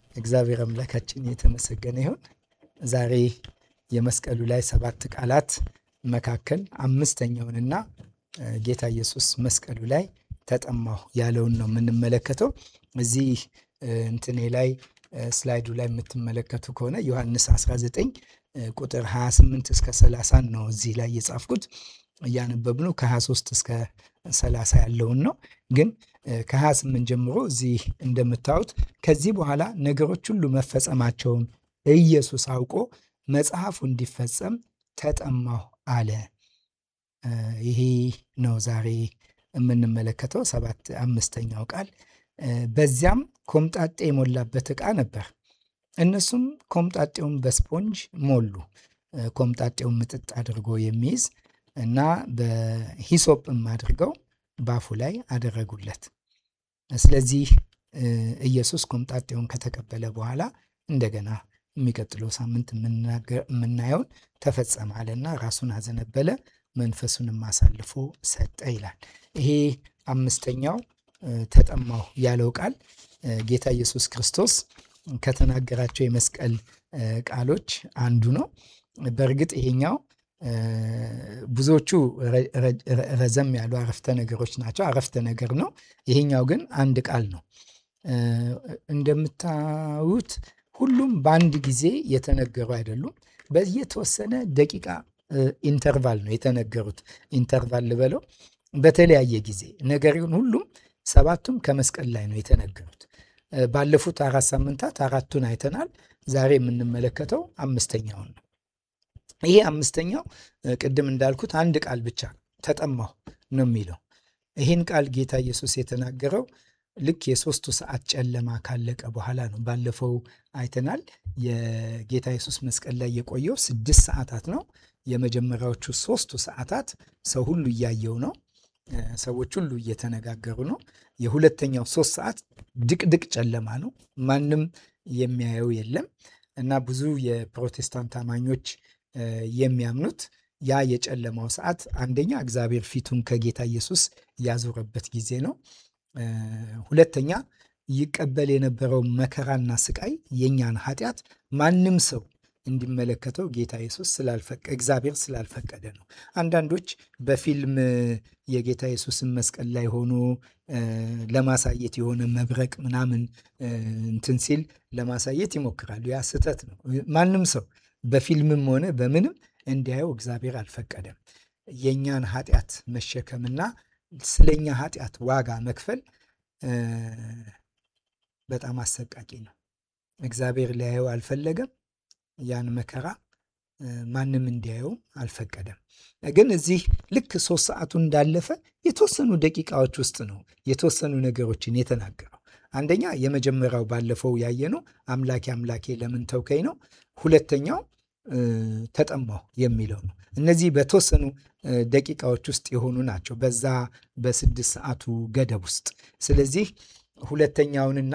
እግዚአብሔር አምላካችን የተመሰገነ ይሁን። ዛሬ የመስቀሉ ላይ ሰባት ቃላት መካከል አምስተኛውንና ጌታ ኢየሱስ መስቀሉ ላይ ተጠማሁ ያለውን ነው የምንመለከተው። እዚህ እንትኔ ላይ ስላይዱ ላይ የምትመለከቱ ከሆነ ዮሐንስ 19 ቁጥር 28 እስከ 30 ነው እዚህ ላይ የጻፍኩት። እያነበብነው ከ23 እስከ 30 ያለውን ነው። ግን ከ28 ጀምሮ እዚህ እንደምታዩት ከዚህ በኋላ ነገሮች ሁሉ መፈጸማቸውን ኢየሱስ አውቆ መጽሐፉ እንዲፈጸም ተጠማሁ አለ። ይሄ ነው ዛሬ የምንመለከተው ሰባት አምስተኛው ቃል። በዚያም ኮምጣጤ የሞላበት ዕቃ ነበር። እነሱም ኮምጣጤውን በስፖንጅ ሞሉ። ኮምጣጤውን ምጥጥ አድርጎ የሚይዝ እና በሂሶጵም አድርገው ባፉ ላይ አደረጉለት። ስለዚህ ኢየሱስ ኮምጣጤውን ከተቀበለ በኋላ እንደገና የሚቀጥለው ሳምንት የምናየውን ተፈጸመ አለና ራሱን አዘነበለ፣ መንፈሱንም አሳልፎ ሰጠ ይላል። ይሄ አምስተኛው ተጠማሁ ያለው ቃል ጌታ ኢየሱስ ክርስቶስ ከተናገራቸው የመስቀል ቃሎች አንዱ ነው። በእርግጥ ይሄኛው ብዙዎቹ ረዘም ያሉ አረፍተ ነገሮች ናቸው። አረፍተ ነገር ነው። ይሄኛው ግን አንድ ቃል ነው። እንደምታዩት ሁሉም በአንድ ጊዜ የተነገሩ አይደሉም። በየተወሰነ ደቂቃ ኢንተርቫል ነው የተነገሩት። ኢንተርቫል ልበለው፣ በተለያየ ጊዜ ነገር ግን ሁሉም ሰባቱም ከመስቀል ላይ ነው የተነገሩት። ባለፉት አራት ሳምንታት አራቱን አይተናል። ዛሬ የምንመለከተው አምስተኛውን ነው። ይሄ አምስተኛው ቅድም እንዳልኩት አንድ ቃል ብቻ ተጠማሁ ነው የሚለው። ይህን ቃል ጌታ ኢየሱስ የተናገረው ልክ የሶስቱ ሰዓት ጨለማ ካለቀ በኋላ ነው። ባለፈው አይተናል። የጌታ ኢየሱስ መስቀል ላይ የቆየው ስድስት ሰዓታት ነው። የመጀመሪያዎቹ ሶስቱ ሰዓታት ሰው ሁሉ እያየው ነው። ሰዎች ሁሉ እየተነጋገሩ ነው። የሁለተኛው ሶስት ሰዓት ድቅድቅ ጨለማ ነው። ማንም የሚያየው የለም እና ብዙ የፕሮቴስታንት አማኞች የሚያምኑት ያ የጨለማው ሰዓት አንደኛ እግዚአብሔር ፊቱን ከጌታ ኢየሱስ ያዞረበት ጊዜ ነው። ሁለተኛ ይቀበል የነበረው መከራና ስቃይ የእኛን ኃጢአት ማንም ሰው እንዲመለከተው ጌታ ኢየሱስ እግዚአብሔር ስላልፈቀደ ነው። አንዳንዶች በፊልም የጌታ ኢየሱስን መስቀል ላይ ሆኖ ለማሳየት የሆነ መብረቅ ምናምን እንትን ሲል ለማሳየት ይሞክራሉ። ያ ስህተት ነው። ማንም ሰው በፊልምም ሆነ በምንም እንዲያየው እግዚአብሔር አልፈቀደም። የእኛን ኃጢአት መሸከምና ስለኛ ኃጢአት ዋጋ መክፈል በጣም አሰቃቂ ነው። እግዚአብሔር ሊያየው አልፈለገም። ያን መከራ ማንም እንዲያየው አልፈቀደም። ግን እዚህ ልክ ሶስት ሰዓቱ እንዳለፈ የተወሰኑ ደቂቃዎች ውስጥ ነው የተወሰኑ ነገሮችን የተናገረው። አንደኛ የመጀመሪያው ባለፈው ያየነው አምላኬ አምላኬ ለምን ተውከኝ ነው። ሁለተኛው ተጠማሁ የሚለው ነው። እነዚህ በተወሰኑ ደቂቃዎች ውስጥ የሆኑ ናቸው በዛ በስድስት ሰዓቱ ገደብ ውስጥ። ስለዚህ ሁለተኛውንና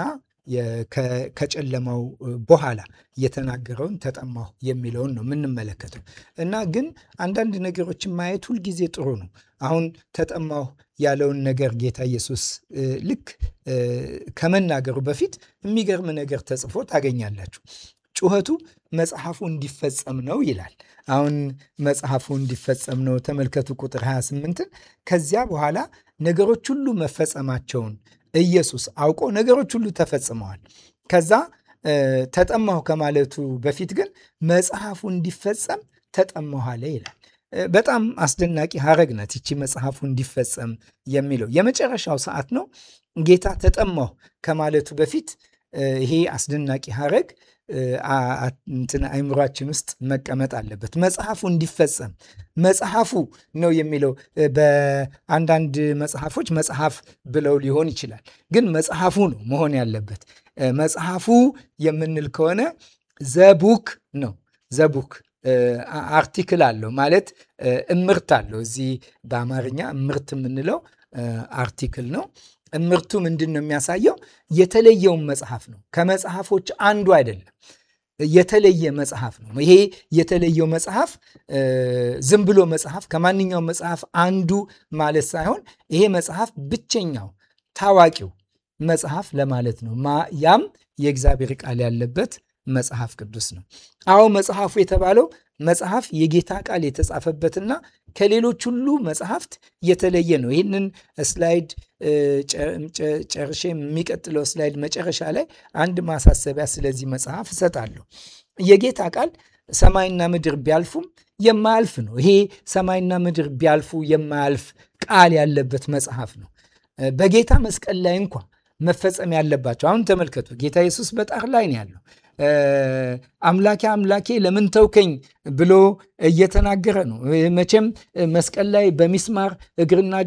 ከጨለማው በኋላ የተናገረውን ተጠማሁ የሚለውን ነው የምንመለከተው እና ግን አንዳንድ ነገሮችን ማየት ሁልጊዜ ጥሩ ነው። አሁን ተጠማሁ ያለውን ነገር ጌታ ኢየሱስ ልክ ከመናገሩ በፊት የሚገርም ነገር ተጽፎ ታገኛላችሁ። ጩኸቱ መጽሐፉ እንዲፈጸም ነው ይላል። አሁን መጽሐፉ እንዲፈጸም ነው ተመልከቱ፣ ቁጥር 28ን ከዚያ በኋላ ነገሮች ሁሉ መፈጸማቸውን ኢየሱስ አውቆ ነገሮች ሁሉ ተፈጽመዋል። ከዛ ተጠማሁ ከማለቱ በፊት ግን መጽሐፉ እንዲፈጸም ተጠማሁ አለ ይላል። በጣም አስደናቂ ሀረግ ናት ይቺ መጽሐፉ እንዲፈጸም የሚለው የመጨረሻው ሰዓት ነው። ጌታ ተጠማሁ ከማለቱ በፊት ይሄ አስደናቂ ሀረግ እንትን አይምሯችን ውስጥ መቀመጥ አለበት። መጽሐፉ እንዲፈጸም መጽሐፉ ነው የሚለው። በአንዳንድ መጽሐፎች መጽሐፍ ብለው ሊሆን ይችላል፣ ግን መጽሐፉ ነው መሆን ያለበት። መጽሐፉ የምንል ከሆነ ዘቡክ ነው። ዘቡክ አርቲክል አለው ማለት እምርት አለው። እዚህ በአማርኛ እምርት የምንለው አርቲክል ነው። እምርቱ ምንድን ነው የሚያሳየው? የተለየውን መጽሐፍ ነው። ከመጽሐፎች አንዱ አይደለም፣ የተለየ መጽሐፍ ነው። ይሄ የተለየው መጽሐፍ ዝም ብሎ መጽሐፍ ከማንኛውም መጽሐፍ አንዱ ማለት ሳይሆን ይሄ መጽሐፍ ብቸኛው ታዋቂው መጽሐፍ ለማለት ነው። ያም የእግዚአብሔር ቃል ያለበት መጽሐፍ ቅዱስ ነው። አዎ መጽሐፉ የተባለው መጽሐፍ የጌታ ቃል የተጻፈበትና ከሌሎች ሁሉ መጽሐፍት የተለየ ነው። ይህንን ስላይድ ጨርሼ የሚቀጥለው ስላይድ መጨረሻ ላይ አንድ ማሳሰቢያ ስለዚህ መጽሐፍ እሰጣለሁ። የጌታ ቃል ሰማይና ምድር ቢያልፉም የማያልፍ ነው። ይሄ ሰማይና ምድር ቢያልፉ የማያልፍ ቃል ያለበት መጽሐፍ ነው። በጌታ መስቀል ላይ እንኳ መፈጸም ያለባቸው አሁን ተመልከቱ። ጌታ ኢየሱስ በጣር ላይ ነው ያለው። አምላኬ አምላኬ ለምን ተውከኝ ብሎ እየተናገረ ነው። መቼም መስቀል ላይ በሚስማር እግርና እጁ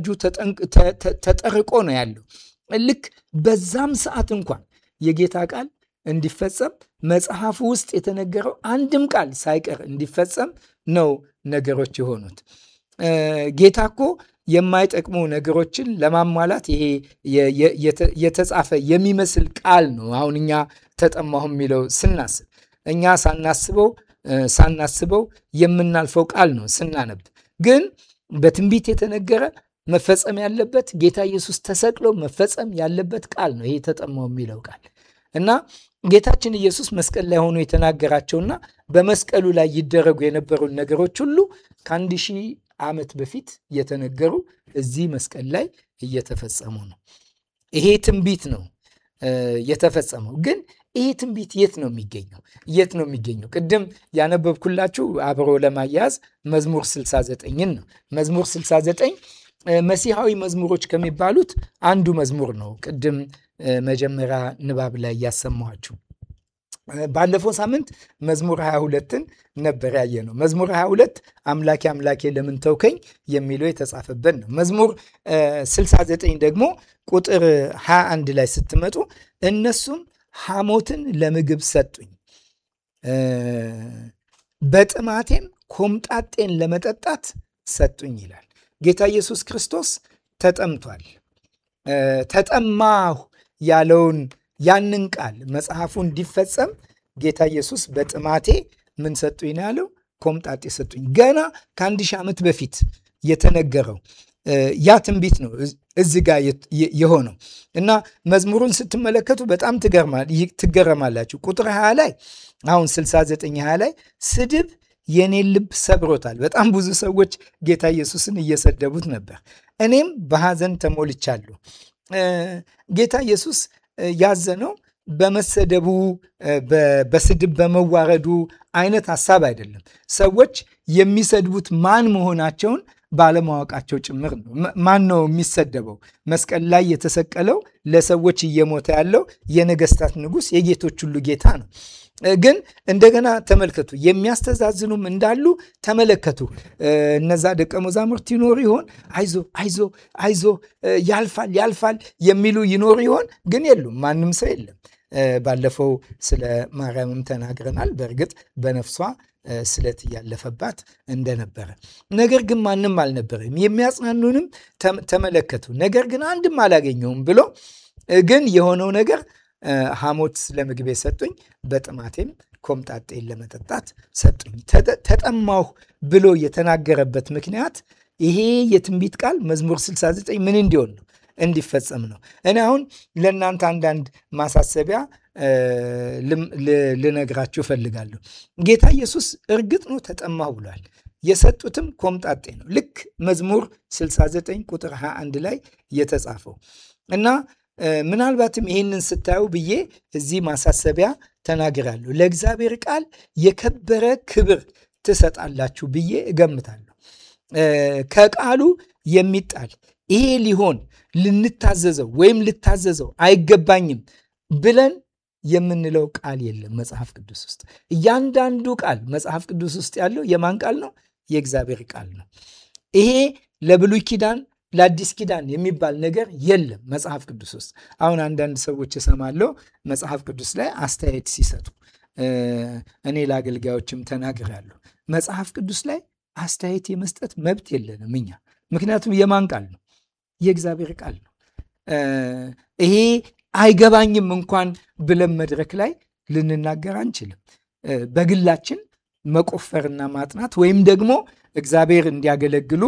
ተጠርቆ ነው ያለው። ልክ በዛም ሰዓት እንኳን የጌታ ቃል እንዲፈጸም መጽሐፉ ውስጥ የተነገረው አንድም ቃል ሳይቀር እንዲፈጸም ነው ነገሮች የሆኑት። ጌታ እኮ የማይጠቅሙ ነገሮችን ለማሟላት ይሄ የተጻፈ የሚመስል ቃል ነው። አሁን እኛ ተጠማሁ የሚለው ስናስብ እኛ ሳናስበው ሳናስበው የምናልፈው ቃል ነው ስናነብ። ግን በትንቢት የተነገረ መፈጸም ያለበት ጌታ ኢየሱስ ተሰቅሎ መፈጸም ያለበት ቃል ነው ይሄ ተጠማሁ የሚለው ቃል እና ጌታችን ኢየሱስ መስቀል ላይ ሆኖ የተናገራቸውና በመስቀሉ ላይ ይደረጉ የነበሩ ነገሮች ሁሉ ከአንድ ሺህ ዓመት በፊት የተነገሩ እዚህ መስቀል ላይ እየተፈጸሙ ነው። ይሄ ትንቢት ነው የተፈጸመው። ግን ይሄ ትንቢት የት ነው የሚገኘው? የት ነው የሚገኘው? ቅድም ያነበብኩላችሁ አብሮ ለማያያዝ መዝሙር 69ን ነው። መዝሙር 69 መሲሐዊ መዝሙሮች ከሚባሉት አንዱ መዝሙር ነው። ቅድም መጀመሪያ ንባብ ላይ ያሰማኋችሁ ባለፈው ሳምንት መዝሙር 22ን ነበር ያየ ነው። መዝሙር 22 አምላኬ አምላኬ ለምን ተውከኝ የሚለው የተጻፈበት ነው። መዝሙር 69 ደግሞ ቁጥር 21 ላይ ስትመጡ እነሱም ሐሞትን ለምግብ ሰጡኝ፣ በጥማቴም ኮምጣጤን ለመጠጣት ሰጡኝ ይላል። ጌታ ኢየሱስ ክርስቶስ ተጠምቷል። ተጠማሁ ያለውን ያንን ቃል መጽሐፉ እንዲፈጸም ጌታ ኢየሱስ በጥማቴ ምን ሰጡኝ ነው ያለው? ኮምጣጤ ሰጡኝ። ገና ከአንድ ሺህ ዓመት በፊት የተነገረው ያ ትንቢት ነው እዚህ ጋር የሆነው እና መዝሙሩን ስትመለከቱ በጣም ትገረማላችሁ። ቁጥር 20 ላይ አሁን 69 20 ላይ ስድብ የኔን ልብ ሰብሮታል። በጣም ብዙ ሰዎች ጌታ ኢየሱስን እየሰደቡት ነበር። እኔም በሐዘን ተሞልቻለሁ። ጌታ ኢየሱስ ያዘነው በመሰደቡ በስድብ በመዋረዱ አይነት ሀሳብ አይደለም። ሰዎች የሚሰድቡት ማን መሆናቸውን ባለማወቃቸው ጭምር ነው። ማን ነው የሚሰደበው? መስቀል ላይ የተሰቀለው ለሰዎች እየሞተ ያለው የነገስታት ንጉሥ የጌቶች ሁሉ ጌታ ነው። ግን እንደገና ተመልከቱ፣ የሚያስተዛዝኑም እንዳሉ ተመለከቱ። እነዛ ደቀ መዛሙርት ይኖሩ ይሆን? አይዞ አይዞ አይዞ ያልፋል ያልፋል የሚሉ ይኖሩ ይሆን? ግን የሉም። ማንም ሰው የለም። ባለፈው ስለ ማርያምም ተናግረናል። በእርግጥ በነፍሷ ስለት እያለፈባት እንደነበረ፣ ነገር ግን ማንም አልነበረም። የሚያጽናኑንም ተመለከቱ። ነገር ግን አንድም አላገኘውም ብሎ ግን የሆነው ነገር ሐሞት ለምግቤ ሰጡኝ፣ በጥማቴም ኮምጣጤን ለመጠጣት ሰጡኝ። ተጠማሁ ብሎ የተናገረበት ምክንያት ይሄ የትንቢት ቃል መዝሙር 69 ምን እንዲሆን ነው? እንዲፈጸም ነው። እኔ አሁን ለእናንተ አንዳንድ ማሳሰቢያ ልነግራችሁ እፈልጋለሁ። ጌታ ኢየሱስ እርግጥ ነው ተጠማሁ ብሏል። የሰጡትም ኮምጣጤ ነው። ልክ መዝሙር 69 ቁጥር 21 ላይ የተጻፈው እና ምናልባትም ይህንን ስታዩ ብዬ እዚህ ማሳሰቢያ ተናግራለሁ። ለእግዚአብሔር ቃል የከበረ ክብር ትሰጣላችሁ ብዬ እገምታለሁ። ከቃሉ የሚጣል ይሄ ሊሆን ልንታዘዘው ወይም ልታዘዘው አይገባኝም ብለን የምንለው ቃል የለም መጽሐፍ ቅዱስ ውስጥ። እያንዳንዱ ቃል መጽሐፍ ቅዱስ ውስጥ ያለው የማን ቃል ነው? የእግዚአብሔር ቃል ነው። ይሄ ለብሉይ ኪዳን ለአዲስ ኪዳን የሚባል ነገር የለም መጽሐፍ ቅዱስ ውስጥ። አሁን አንዳንድ ሰዎች እሰማለሁ መጽሐፍ ቅዱስ ላይ አስተያየት ሲሰጡ፣ እኔ ለአገልጋዮችም ተናግሬያለሁ። መጽሐፍ ቅዱስ ላይ አስተያየት የመስጠት መብት የለንም እኛ። ምክንያቱም የማን ቃል ነው? የእግዚአብሔር ቃል ነው። ይሄ አይገባኝም እንኳን ብለን መድረክ ላይ ልንናገር አንችልም። በግላችን መቆፈርና ማጥናት ወይም ደግሞ እግዚአብሔር እንዲያገለግሉ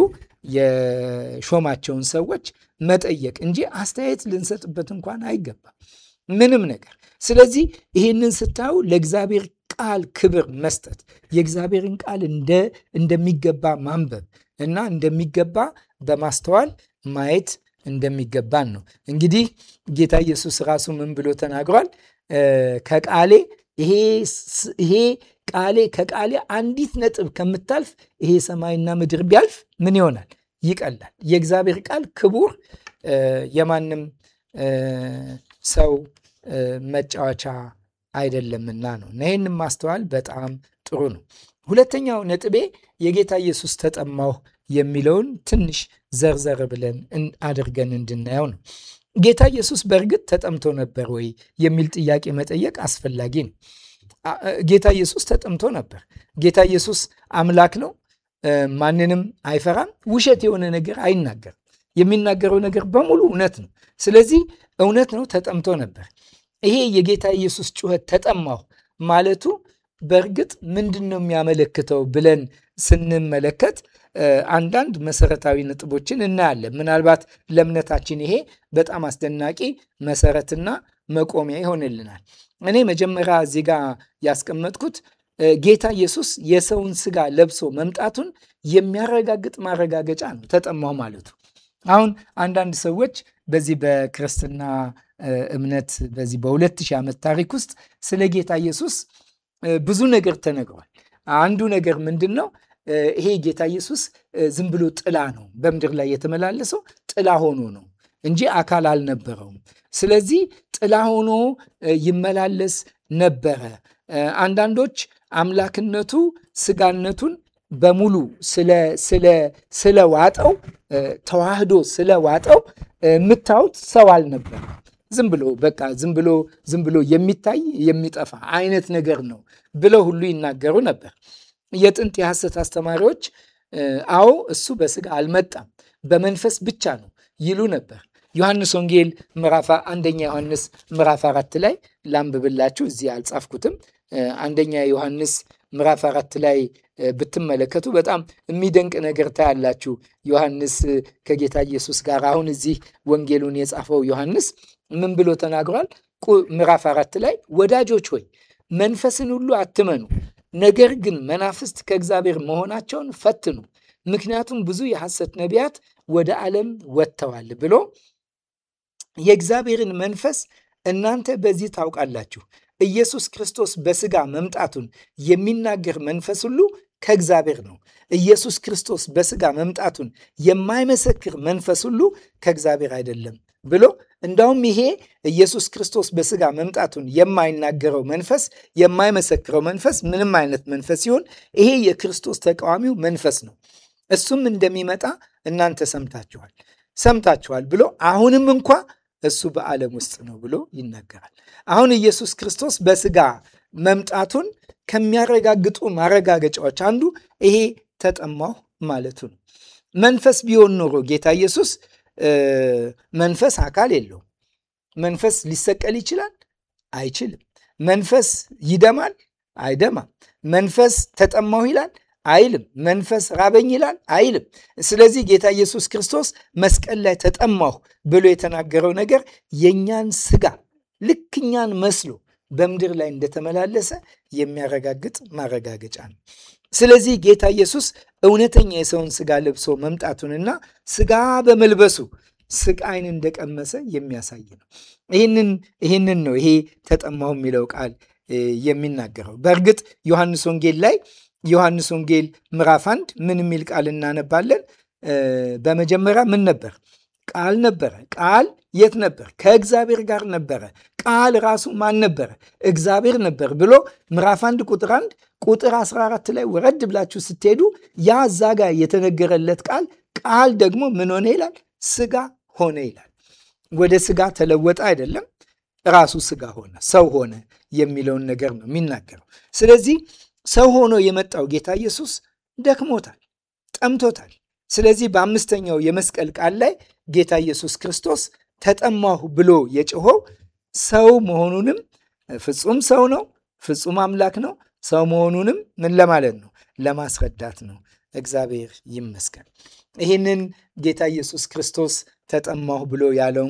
የሾማቸውን ሰዎች መጠየቅ እንጂ አስተያየት ልንሰጥበት እንኳን አይገባም። ምንም ነገር። ስለዚህ ይህንን ስታዩ ለእግዚአብሔር ቃል ክብር መስጠት የእግዚአብሔርን ቃል እንደሚገባ ማንበብ እና እንደሚገባ በማስተዋል ማየት እንደሚገባን ነው። እንግዲህ ጌታ ኢየሱስ ራሱ ምን ብሎ ተናግሯል? ከቃሌ ይሄ ቃሌ ከቃሌ አንዲት ነጥብ ከምታልፍ ይሄ ሰማይና ምድር ቢያልፍ ምን ይሆናል? ይቀላል። የእግዚአብሔር ቃል ክቡር የማንም ሰው መጫወቻ አይደለምና ነው እና ይህንም ማስተዋል በጣም ጥሩ ነው። ሁለተኛው ነጥቤ የጌታ ኢየሱስ ተጠማሁ የሚለውን ትንሽ ዘርዘር ብለን አድርገን እንድናየው ነው። ጌታ ኢየሱስ በእርግጥ ተጠምቶ ነበር ወይ የሚል ጥያቄ መጠየቅ አስፈላጊ ነው። ጌታ ኢየሱስ ተጠምቶ ነበር። ጌታ ኢየሱስ አምላክ ነው። ማንንም አይፈራም። ውሸት የሆነ ነገር አይናገርም። የሚናገረው ነገር በሙሉ እውነት ነው። ስለዚህ እውነት ነው፣ ተጠምቶ ነበር። ይሄ የጌታ ኢየሱስ ጩኸት ተጠማሁ ማለቱ በእርግጥ ምንድን ነው የሚያመለክተው ብለን ስንመለከት አንዳንድ መሰረታዊ ነጥቦችን እናያለን። ምናልባት ለእምነታችን ይሄ በጣም አስደናቂ መሰረትና መቆሚያ ይሆንልናል። እኔ መጀመሪያ እዚህ ጋር ያስቀመጥኩት ጌታ ኢየሱስ የሰውን ስጋ ለብሶ መምጣቱን የሚያረጋግጥ ማረጋገጫ ነው ተጠማሁ ማለቱ። አሁን አንዳንድ ሰዎች በዚህ በክርስትና እምነት በዚህ በሁለት ሺህ ዓመት ታሪክ ውስጥ ስለ ጌታ ኢየሱስ ብዙ ነገር ተነግሯል። አንዱ ነገር ምንድን ነው? ይሄ ጌታ ኢየሱስ ዝም ብሎ ጥላ ነው። በምድር ላይ የተመላለሰው ጥላ ሆኖ ነው እንጂ አካል አልነበረውም። ስለዚህ ጥላ ሆኖ ይመላለስ ነበረ። አንዳንዶች አምላክነቱ ስጋነቱን በሙሉ ስለዋጠው ተዋህዶ ስለዋጠው የምታዩት ሰው አልነበረም። ዝም ብሎ በቃ ዝም ብሎ ዝም ብሎ የሚታይ የሚጠፋ አይነት ነገር ነው ብለው ሁሉ ይናገሩ ነበር። የጥንት የሐሰት አስተማሪዎች አዎ እሱ በስጋ አልመጣም በመንፈስ ብቻ ነው ይሉ ነበር። ዮሐንስ ወንጌል ምዕራፍ አንደኛ ዮሐንስ ምዕራፍ አራት ላይ ላንብብላችሁ። እዚህ አልጻፍኩትም። አንደኛ ዮሐንስ ምዕራፍ አራት ላይ ብትመለከቱ በጣም የሚደንቅ ነገር ታያላችሁ። ዮሐንስ ከጌታ ኢየሱስ ጋር አሁን እዚህ ወንጌሉን የጻፈው ዮሐንስ ምን ብሎ ተናግሯል? ምዕራፍ አራት ላይ ወዳጆች ሆይ መንፈስን ሁሉ አትመኑ፣ ነገር ግን መናፍስት ከእግዚአብሔር መሆናቸውን ፈትኑ፣ ምክንያቱም ብዙ የሐሰት ነቢያት ወደ ዓለም ወጥተዋል ብሎ የእግዚአብሔርን መንፈስ እናንተ በዚህ ታውቃላችሁ። ኢየሱስ ክርስቶስ በስጋ መምጣቱን የሚናገር መንፈስ ሁሉ ከእግዚአብሔር ነው። ኢየሱስ ክርስቶስ በስጋ መምጣቱን የማይመሰክር መንፈስ ሁሉ ከእግዚአብሔር አይደለም ብሎ እንዳውም ይሄ ኢየሱስ ክርስቶስ በስጋ መምጣቱን የማይናገረው መንፈስ የማይመሰክረው መንፈስ ምንም አይነት መንፈስ ሲሆን ይሄ የክርስቶስ ተቃዋሚው መንፈስ ነው። እሱም እንደሚመጣ እናንተ ሰምታችኋል ሰምታችኋል ብሎ አሁንም እንኳ እሱ በዓለም ውስጥ ነው ብሎ ይናገራል። አሁን ኢየሱስ ክርስቶስ በስጋ መምጣቱን ከሚያረጋግጡ ማረጋገጫዎች አንዱ ይሄ ተጠማሁ ማለቱ ነው። መንፈስ ቢሆን ኖሮ ጌታ ኢየሱስ መንፈስ አካል የለውም። መንፈስ ሊሰቀል ይችላል? አይችልም። መንፈስ ይደማል? አይደማም። መንፈስ ተጠማሁ ይላል? አይልም። መንፈስ ራበኝ ይላል? አይልም። ስለዚህ ጌታ ኢየሱስ ክርስቶስ መስቀል ላይ ተጠማሁ ብሎ የተናገረው ነገር የእኛን ስጋ ልክ እኛን መስሎ በምድር ላይ እንደተመላለሰ የሚያረጋግጥ ማረጋገጫ ነው። ስለዚህ ጌታ ኢየሱስ እውነተኛ የሰውን ስጋ ለብሶ መምጣቱንና ስጋ በመልበሱ ስቃይን እንደቀመሰ የሚያሳይ ነው። ይህንን ነው ይሄ ተጠማሁ የሚለው ቃል የሚናገረው። በእርግጥ ዮሐንስ ወንጌል ላይ ዮሐንስ ወንጌል ምዕራፍ አንድ ምን የሚል ቃል እናነባለን? በመጀመሪያ ምን ነበር? ቃል ነበረ። ቃል የት ነበር? ከእግዚአብሔር ጋር ነበረ። ቃል ራሱ ማን ነበረ? እግዚአብሔር ነበር ብሎ ምዕራፍ አንድ ቁጥር አንድ ቁጥር 14 ላይ ወረድ ብላችሁ ስትሄዱ ያ እዛ ጋር የተነገረለት ቃል ቃል ደግሞ ምን ሆነ ይላል? ስጋ ሆነ ይላል። ወደ ስጋ ተለወጠ አይደለም፣ ራሱ ስጋ ሆነ፣ ሰው ሆነ የሚለውን ነገር ነው የሚናገረው። ስለዚህ ሰው ሆኖ የመጣው ጌታ ኢየሱስ ደክሞታል፣ ጠምቶታል። ስለዚህ በአምስተኛው የመስቀል ቃል ላይ ጌታ ኢየሱስ ክርስቶስ ተጠማሁ ብሎ የጮኸው ሰው መሆኑንም ፍጹም ሰው ነው፣ ፍጹም አምላክ ነው። ሰው መሆኑንም ምን ለማለት ነው? ለማስረዳት ነው። እግዚአብሔር ይመስገን። ይህንን ጌታ ኢየሱስ ክርስቶስ ተጠማሁ ብሎ ያለውን ቃል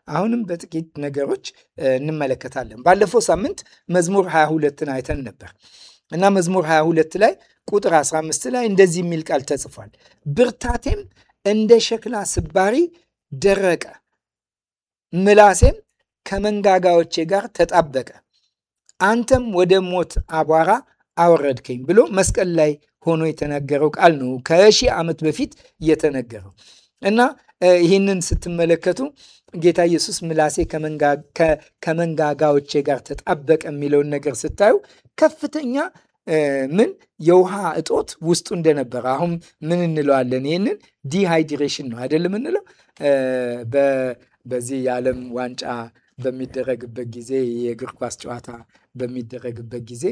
አሁንም በጥቂት ነገሮች እንመለከታለን። ባለፈው ሳምንት መዝሙር 22ን አይተን ነበር እና መዝሙር 22 ላይ ቁጥር 15 ላይ እንደዚህ የሚል ቃል ተጽፏል። ብርታቴም እንደ ሸክላ ስባሪ ደረቀ፣ ምላሴም ከመንጋጋዎቼ ጋር ተጣበቀ፣ አንተም ወደ ሞት አቧራ አወረድከኝ ብሎ መስቀል ላይ ሆኖ የተነገረው ቃል ነው። ከሺህ ዓመት በፊት የተነገረው እና ይህንን ስትመለከቱ ጌታ ኢየሱስ ምላሴ ከመንጋጋዎቼ ጋር ተጣበቀ የሚለውን ነገር ስታዩ ከፍተኛ ምን የውሃ እጦት ውስጡ እንደነበረ አሁን ምን እንለዋለን? ይህንን ዲሃይድሬሽን ነው አይደል የምንለው። በዚህ የዓለም ዋንጫ በሚደረግበት ጊዜ የእግር ኳስ ጨዋታ በሚደረግበት ጊዜ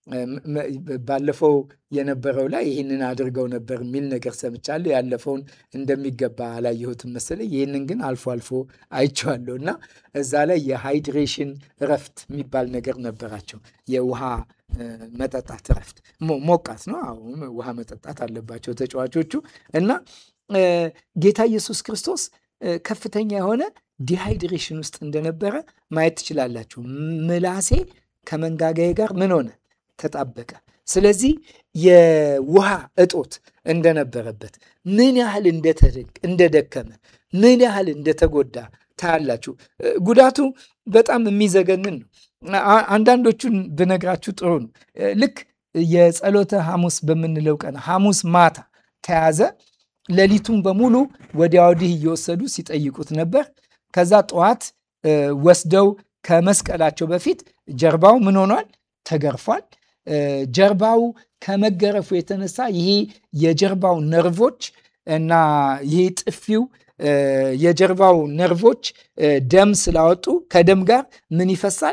ባለፈው የነበረው ላይ ይህንን አድርገው ነበር የሚል ነገር ሰምቻለሁ። ያለፈውን እንደሚገባ አላየሁትም መሰለኝ። ይህንን ግን አልፎ አልፎ አይቼዋለሁ እና እዛ ላይ የሃይድሬሽን እረፍት የሚባል ነገር ነበራቸው። የውሃ መጠጣት እረፍት ሞቃት ነው። አሁን ውሃ መጠጣት አለባቸው ተጫዋቾቹ እና ጌታ ኢየሱስ ክርስቶስ ከፍተኛ የሆነ ዲሃይድሬሽን ውስጥ እንደነበረ ማየት ትችላላችሁ። ምላሴ ከመንጋጋዬ ጋር ምን ሆነ? ተጣበቀ። ስለዚህ የውሃ እጦት እንደነበረበት ምን ያህል እንደደከመ ምን ያህል እንደተጎዳ ታያላችሁ። ጉዳቱ በጣም የሚዘገንን ነው። አንዳንዶቹን ብነግራችሁ ጥሩ ነው። ልክ የጸሎተ ሐሙስ በምንለው ቀን ሐሙስ ማታ ተያዘ። ሌሊቱን በሙሉ ወዲያ ወዲህ እየወሰዱ ሲጠይቁት ነበር። ከዛ ጠዋት ወስደው ከመስቀላቸው በፊት ጀርባው ምን ሆኗል? ተገርፏል። ጀርባው ከመገረፉ የተነሳ ይሄ የጀርባው ነርቮች እና ይሄ ጥፊው የጀርባው ነርቮች ደም ስላወጡ ከደም ጋር ምን ይፈሳል?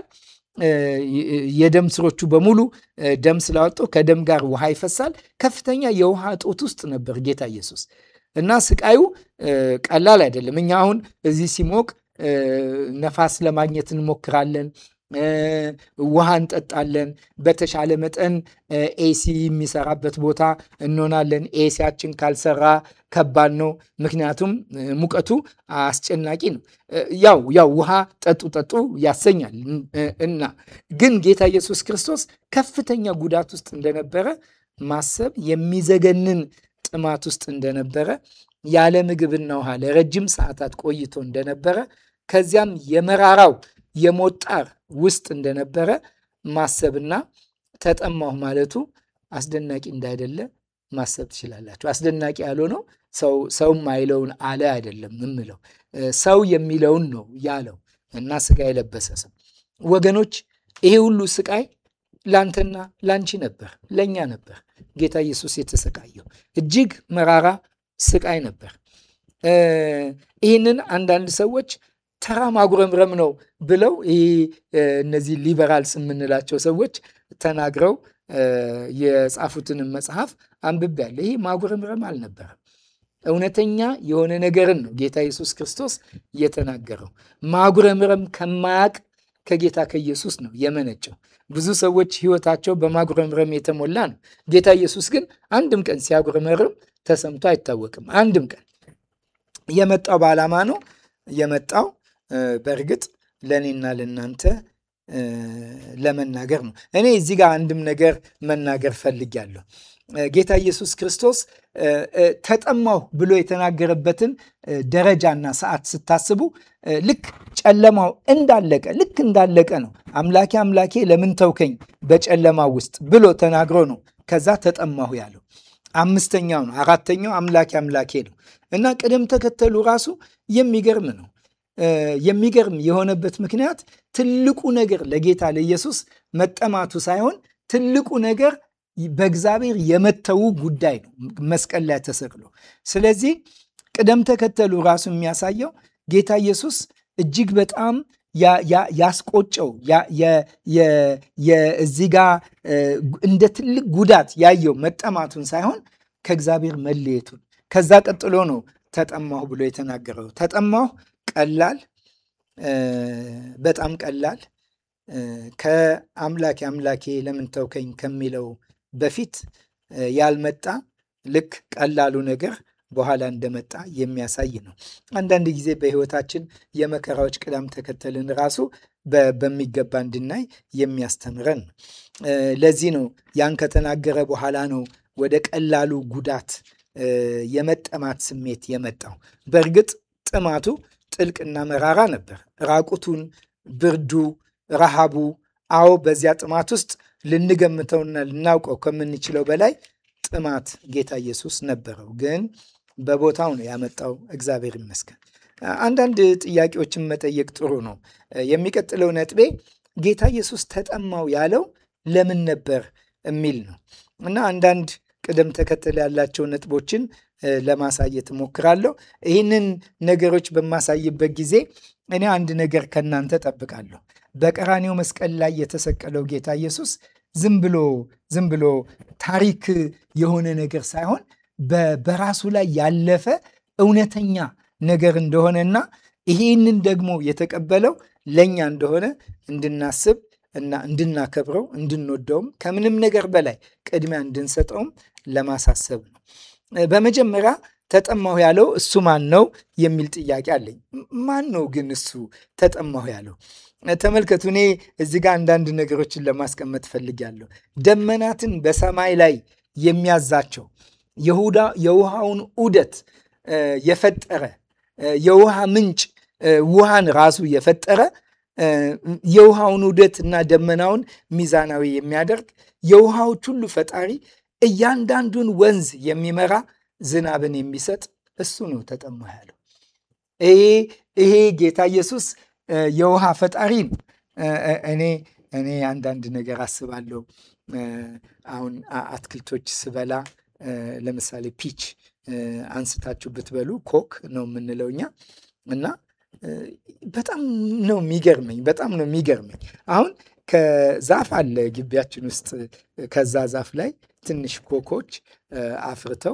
የደም ስሮቹ በሙሉ ደም ስላወጡ ከደም ጋር ውሃ ይፈሳል። ከፍተኛ የውሃ እጦት ውስጥ ነበር ጌታ ኢየሱስ እና ስቃዩ ቀላል አይደለም። እኛ አሁን እዚህ ሲሞቅ ነፋስ ለማግኘት እንሞክራለን፣ ውሃ እንጠጣለን። በተሻለ መጠን ኤሲ የሚሰራበት ቦታ እንሆናለን። ኤሲያችን ካልሰራ ከባድ ነው፣ ምክንያቱም ሙቀቱ አስጨናቂ ነው። ያው ያው ውሃ ጠጡ ጠጡ ያሰኛል እና ግን ጌታ ኢየሱስ ክርስቶስ ከፍተኛ ጉዳት ውስጥ እንደነበረ ማሰብ የሚዘገንን ጥማት ውስጥ እንደነበረ ያለ ምግብና ውሃ ለረጅም ሰዓታት ቆይቶ እንደነበረ ከዚያም የመራራው የሞት ጣር ውስጥ እንደነበረ ማሰብና ተጠማሁ ማለቱ አስደናቂ እንዳይደለ ማሰብ ትችላላችሁ። አስደናቂ ያልሆነው ሰው ሰው ማይለውን አለ አይደለም የምለው ሰው የሚለውን ነው ያለው እና ስጋ የለበሰ ሰው ወገኖች፣ ይሄ ሁሉ ስቃይ ላንተና ላንቺ ነበር፣ ለእኛ ነበር ጌታ ኢየሱስ የተሰቃየው። እጅግ መራራ ስቃይ ነበር። ይህንን አንዳንድ ሰዎች ተራ ማጉረምረም ነው ብለው ይህ እነዚህ ሊበራልስ የምንላቸው ሰዎች ተናግረው የጻፉትንም መጽሐፍ አንብቤያለሁ። ይህ ማጉረምረም አልነበረም። እውነተኛ የሆነ ነገርን ነው ጌታ ኢየሱስ ክርስቶስ የተናገረው። ማጉረምረም ከማያቅ ከጌታ ከኢየሱስ ነው የመነጨው። ብዙ ሰዎች ሕይወታቸው በማጉረምረም የተሞላ ነው። ጌታ ኢየሱስ ግን አንድም ቀን ሲያጉረመርም ተሰምቶ አይታወቅም። አንድም ቀን የመጣው በዓላማ ነው የመጣው በእርግጥ ለእኔና ለእናንተ ለመናገር ነው። እኔ እዚህ ጋር አንድም ነገር መናገር ፈልጊያለሁ። ጌታ ኢየሱስ ክርስቶስ ተጠማሁ ብሎ የተናገረበትን ደረጃና ሰዓት ስታስቡ ልክ ጨለማው እንዳለቀ ልክ እንዳለቀ ነው። አምላኬ አምላኬ ለምን ተውከኝ በጨለማው ውስጥ ብሎ ተናግሮ ነው ከዛ ተጠማሁ ያለው። አምስተኛው ነው። አራተኛው አምላኬ አምላኬ ነው እና ቅደም ተከተሉ ራሱ የሚገርም ነው። የሚገርም የሆነበት ምክንያት ትልቁ ነገር ለጌታ ለኢየሱስ መጠማቱ ሳይሆን ትልቁ ነገር በእግዚአብሔር የመተዉ ጉዳይ ነው፣ መስቀል ላይ ተሰቅሎ። ስለዚህ ቅደም ተከተሉ ራሱ የሚያሳየው ጌታ ኢየሱስ እጅግ በጣም ያስቆጨው እዚህ ጋ እንደ ትልቅ ጉዳት ያየው መጠማቱን ሳይሆን ከእግዚአብሔር መለየቱን። ከዛ ቀጥሎ ነው ተጠማሁ ብሎ የተናገረው። ተጠማሁ ቀላል በጣም ቀላል ከአምላኬ አምላኬ ለምን ተውከኝ ከሚለው በፊት ያልመጣ ልክ ቀላሉ ነገር በኋላ እንደመጣ የሚያሳይ ነው። አንዳንድ ጊዜ በሕይወታችን የመከራዎች ቅደም ተከተልን ራሱ በሚገባ እንድናይ የሚያስተምረን ነው። ለዚህ ነው ያን ከተናገረ በኋላ ነው ወደ ቀላሉ ጉዳት የመጠማት ስሜት የመጣው። በእርግጥ ጥማቱ ጥልቅና መራራ ነበር። ራቁቱን፣ ብርዱ፣ ረሃቡ አዎ በዚያ ጥማት ውስጥ ልንገምተውና ልናውቀው ከምንችለው በላይ ጥማት ጌታ ኢየሱስ ነበረው። ግን በቦታው ነው ያመጣው። እግዚአብሔር ይመስገን። አንዳንድ ጥያቄዎችን መጠየቅ ጥሩ ነው። የሚቀጥለው ነጥቤ ጌታ ኢየሱስ ተጠማው ያለው ለምን ነበር የሚል ነው እና አንዳንድ ቅደም ተከተል ያላቸው ነጥቦችን ለማሳየት እሞክራለሁ። ይህንን ነገሮች በማሳይበት ጊዜ እኔ አንድ ነገር ከእናንተ ጠብቃለሁ። በቀራኔው መስቀል ላይ የተሰቀለው ጌታ ኢየሱስ ዝም ብሎ ዝም ብሎ ታሪክ የሆነ ነገር ሳይሆን በራሱ ላይ ያለፈ እውነተኛ ነገር እንደሆነና ይህንን ደግሞ የተቀበለው ለእኛ እንደሆነ እንድናስብ እና እንድናከብረው እንድንወደውም ከምንም ነገር በላይ ቅድሚያ እንድንሰጠውም ለማሳሰብ ነው። በመጀመሪያ ተጠማሁ ያለው እሱ ማን ነው የሚል ጥያቄ አለኝ። ማን ነው ግን እሱ ተጠማሁ ያለው? ተመልከቱ። እኔ እዚህ ጋር አንዳንድ ነገሮችን ለማስቀመጥ ፈልጊያለሁ። ደመናትን በሰማይ ላይ የሚያዛቸው የውሃውን ዑደት የፈጠረ የውሃ ምንጭ ውሃን ራሱ የፈጠረ የውሃውን ዑደት እና ደመናውን ሚዛናዊ የሚያደርግ የውሃዎች ሁሉ ፈጣሪ እያንዳንዱን ወንዝ የሚመራ ዝናብን የሚሰጥ እሱ ነው ተጠማሁ ያለው። ይሄ ጌታ ኢየሱስ የውሃ ፈጣሪ ነው። እኔ እኔ አንዳንድ ነገር አስባለሁ። አሁን አትክልቶች ስበላ ለምሳሌ ፒች አንስታችሁ ብትበሉ ኮክ ነው የምንለው እኛ እና በጣም ነው የሚገርመኝ። በጣም ነው የሚገርመኝ። አሁን ከዛፍ አለ ግቢያችን ውስጥ ከዛ ዛፍ ላይ ትንሽ ኮኮች አፍርተው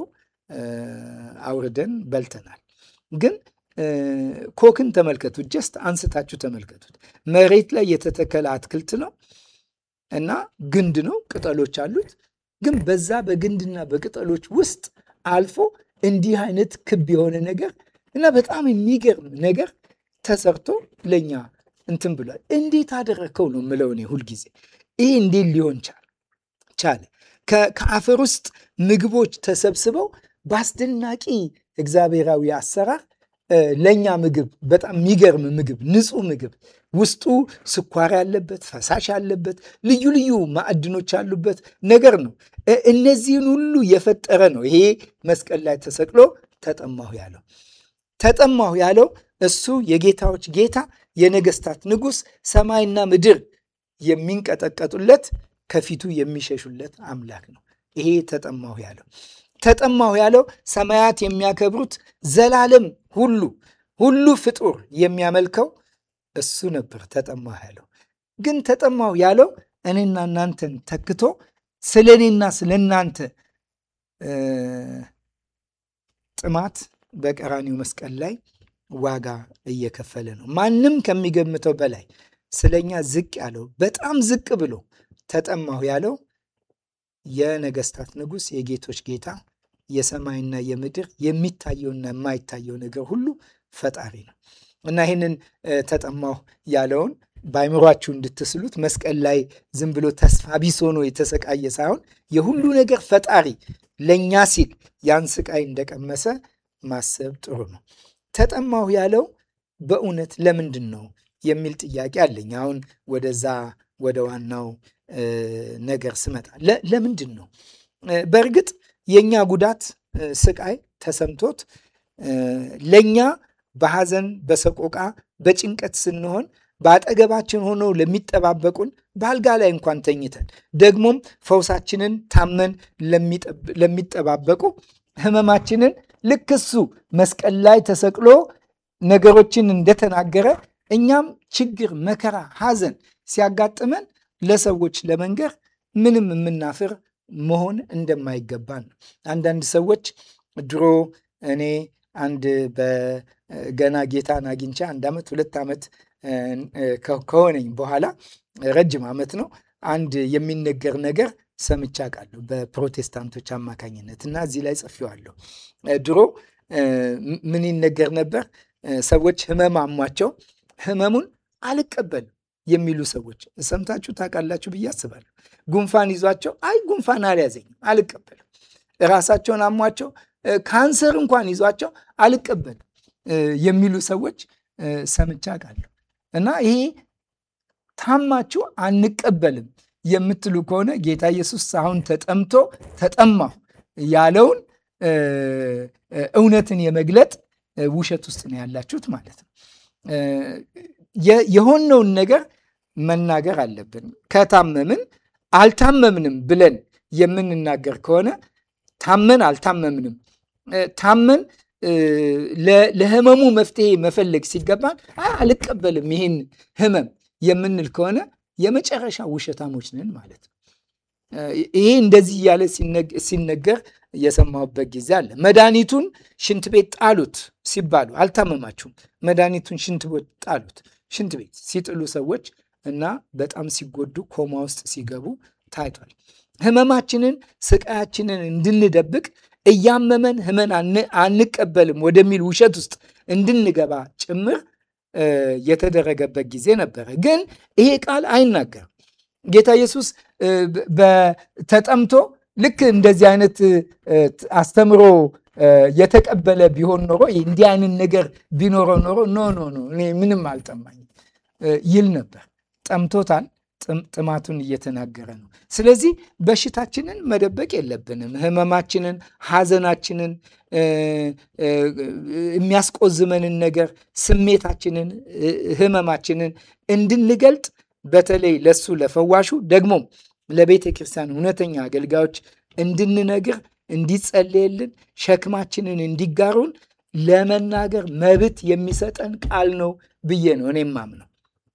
አውርደን በልተናል። ግን ኮክን ተመልከቱት፣ ጀስት አንስታችሁ ተመልከቱት። መሬት ላይ የተተከለ አትክልት ነው እና ግንድ ነው፣ ቅጠሎች አሉት። ግን በዛ በግንድና በቅጠሎች ውስጥ አልፎ እንዲህ አይነት ክብ የሆነ ነገር እና በጣም የሚገርም ነገር ተሰርቶ ለእኛ እንትን ብሏል። እንዴት አደረግከው ነው የምለው እኔ ሁልጊዜ። ይህ እንዴት ሊሆን ቻለ? ከአፈር ውስጥ ምግቦች ተሰብስበው በአስደናቂ እግዚአብሔራዊ አሰራር ለእኛ ምግብ በጣም የሚገርም ምግብ፣ ንጹህ ምግብ ውስጡ ስኳር ያለበት፣ ፈሳሽ ያለበት፣ ልዩ ልዩ ማዕድኖች ያሉበት ነገር ነው። እነዚህን ሁሉ የፈጠረ ነው ይሄ መስቀል ላይ ተሰቅሎ ተጠማሁ ያለው። ተጠማሁ ያለው እሱ የጌታዎች ጌታ የነገስታት ንጉሥ፣ ሰማይና ምድር የሚንቀጠቀጡለት ከፊቱ የሚሸሹለት አምላክ ነው። ይሄ ተጠማሁ ያለው ተጠማሁ ያለው ሰማያት የሚያከብሩት ዘላለም ሁሉ ሁሉ ፍጡር የሚያመልከው እሱ ነበር። ተጠማሁ ያለው ግን ተጠማሁ ያለው እኔና እናንተን ተክቶ ስለ እኔና ስለ እናንተ ጥማት በቀራኒው መስቀል ላይ ዋጋ እየከፈለ ነው። ማንም ከሚገምተው በላይ ስለኛ ዝቅ ያለው በጣም ዝቅ ብሎ ተጠማሁ ያለው የነገስታት ንጉሥ የጌቶች ጌታ የሰማይና የምድር የሚታየውና የማይታየው ነገር ሁሉ ፈጣሪ ነው እና ይህንን ተጠማሁ ያለውን በአይምሯችሁ እንድትስሉት መስቀል ላይ ዝም ብሎ ተስፋ ቢስ ሆኖ የተሰቃየ ሳይሆን የሁሉ ነገር ፈጣሪ ለእኛ ሲል ያን ስቃይ እንደቀመሰ ማሰብ ጥሩ ነው። ተጠማሁ ያለው በእውነት ለምንድን ነው የሚል ጥያቄ አለኝ። አሁን ወደዛ ወደ ዋናው ነገር ስመጣ ለምንድን ነው? በእርግጥ የእኛ ጉዳት ስቃይ ተሰምቶት ለእኛ በሐዘን በሰቆቃ በጭንቀት ስንሆን በአጠገባችን ሆነው ለሚጠባበቁን በአልጋ ላይ እንኳን ተኝተን ደግሞም ፈውሳችንን ታመን ለሚጠባበቁ ህመማችንን ልክ እሱ መስቀል ላይ ተሰቅሎ ነገሮችን እንደተናገረ እኛም ችግር፣ መከራ፣ ሐዘን ሲያጋጥመን ለሰዎች ለመንገር ምንም የምናፍር መሆን እንደማይገባን ነው። አንዳንድ ሰዎች ድሮ እኔ አንድ በገና ጌታን አግኝቼ አንድ ዓመት ሁለት ዓመት ከሆነኝ በኋላ ረጅም ዓመት ነው። አንድ የሚነገር ነገር ሰምቼ አውቃለሁ በፕሮቴስታንቶች አማካኝነት እና እዚህ ላይ ጽፌዋለሁ። ድሮ ምን ይነገር ነበር? ሰዎች ህመም አሟቸው ህመሙን አልቀበልም የሚሉ ሰዎች ሰምታችሁ ታውቃላችሁ ብዬ አስባለሁ። ጉንፋን ይዟቸው አይ ጉንፋን አልያዘኝም አልቀበልም። ራሳቸውን አሟቸው ካንሰር እንኳን ይዟቸው አልቀበልም የሚሉ ሰዎች ሰምቼ አውቃለሁ እና ይሄ ታማችሁ አንቀበልም የምትሉ ከሆነ ጌታ ኢየሱስ አሁን ተጠምቶ ተጠማሁ ያለውን እውነትን የመግለጥ ውሸት ውስጥ ነው ያላችሁት ማለት ነው። የሆነውን ነገር መናገር አለብን። ከታመምን አልታመምንም ብለን የምንናገር ከሆነ ታመን አልታመምንም ታመን ለህመሙ መፍትሄ መፈለግ ሲገባን አልቀበልም ይህን ህመም የምንል ከሆነ የመጨረሻ ውሸታሞች ነን ማለት ነው። ይሄ እንደዚህ እያለ ሲነገር የሰማሁበት ጊዜ አለ። መድኃኒቱን ሽንት ቤት ጣሉት ሲባሉ አልታመማችሁም፣ መድኃኒቱን ሽንት ቤት ጣሉት። ሽንት ቤት ሲጥሉ ሰዎች እና በጣም ሲጎዱ ኮማ ውስጥ ሲገቡ ታይቷል። ህመማችንን ስቃያችንን እንድንደብቅ እያመመን ህመን አንቀበልም ወደሚል ውሸት ውስጥ እንድንገባ ጭምር የተደረገበት ጊዜ ነበረ። ግን ይሄ ቃል አይናገርም። ጌታ ኢየሱስ ተጠምቶ ልክ እንደዚህ አይነት አስተምሮ የተቀበለ ቢሆን ኖሮ እንዲህ አይነት ነገር ቢኖረው ኖሮ ኖ ኖ ኖ እኔ ምንም አልጠማኝም ይል ነበር። ጠምቶታል። ጥማቱን እየተናገረ ነው። ስለዚህ በሽታችንን መደበቅ የለብንም። ህመማችንን፣ ሐዘናችንን፣ የሚያስቆዝመንን ነገር፣ ስሜታችንን፣ ህመማችንን እንድንገልጥ በተለይ ለሱ ለፈዋሹ ደግሞም ለቤተ ክርስቲያን እውነተኛ አገልጋዮች እንድንነግር እንዲጸለየልን ሸክማችንን እንዲጋሩን ለመናገር መብት የሚሰጠን ቃል ነው ብዬ ነው እኔም ማምነው።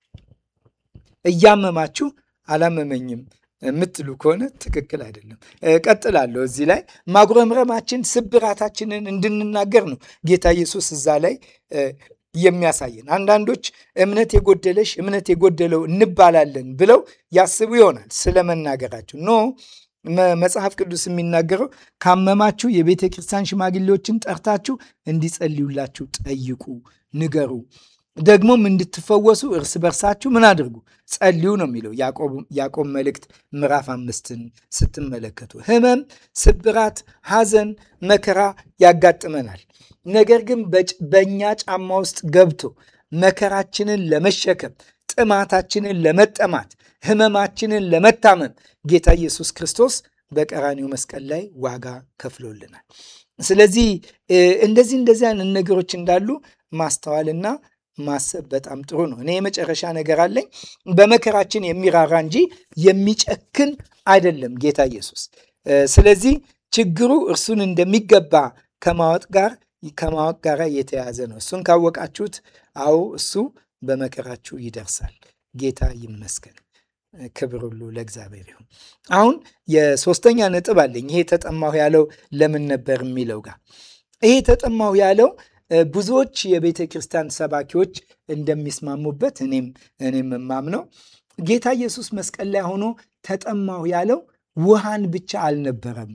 እያመማችሁ አላመመኝም የምትሉ ከሆነ ትክክል አይደለም። ቀጥላለሁ። እዚህ ላይ ማጉረምረማችን ስብራታችንን እንድንናገር ነው ጌታ ኢየሱስ እዛ ላይ የሚያሳየን። አንዳንዶች እምነት የጎደለሽ እምነት የጎደለው እንባላለን ብለው ያስቡ ይሆናል ስለ መናገራቸው። ኖ መጽሐፍ ቅዱስ የሚናገረው ካመማችሁ የቤተ ክርስቲያን ሽማግሌዎችን ጠርታችሁ እንዲጸልዩላችሁ ጠይቁ፣ ንገሩ ደግሞም እንድትፈወሱ እርስ በርሳችሁ ምን አድርጉ ጸልዩ ነው የሚለው ያዕቆብ መልእክት ምዕራፍ አምስትን ስትመለከቱ ህመም፣ ስብራት፣ ሐዘን፣ መከራ ያጋጥመናል። ነገር ግን በእኛ ጫማ ውስጥ ገብቶ መከራችንን ለመሸከም ጥማታችንን ለመጠማት ህመማችንን ለመታመም ጌታ ኢየሱስ ክርስቶስ በቀራኒው መስቀል ላይ ዋጋ ከፍሎልናል። ስለዚህ እንደዚህ እንደዚህ አይነት ነገሮች እንዳሉ ማስተዋልና ማሰብ በጣም ጥሩ ነው። እኔ የመጨረሻ ነገር አለኝ። በመከራችን የሚራራ እንጂ የሚጨክን አይደለም ጌታ ኢየሱስ። ስለዚህ ችግሩ እርሱን እንደሚገባ ከማወቅ ጋር ከማወቅ ጋር የተያያዘ ነው። እሱን ካወቃችሁት፣ አዎ እሱ በመከራችሁ ይደርሳል። ጌታ ይመስገን። ክብር ሁሉ ለእግዚአብሔር ይሁን። አሁን የሶስተኛ ነጥብ አለኝ። ይሄ ተጠማሁ ያለው ለምን ነበር የሚለው ጋር ይሄ ተጠማሁ ያለው ብዙዎች የቤተ ክርስቲያን ሰባኪዎች እንደሚስማሙበት እኔም እኔም የማምነው ጌታ ኢየሱስ መስቀል ላይ ሆኖ ተጠማሁ ያለው ውሃን ብቻ አልነበረም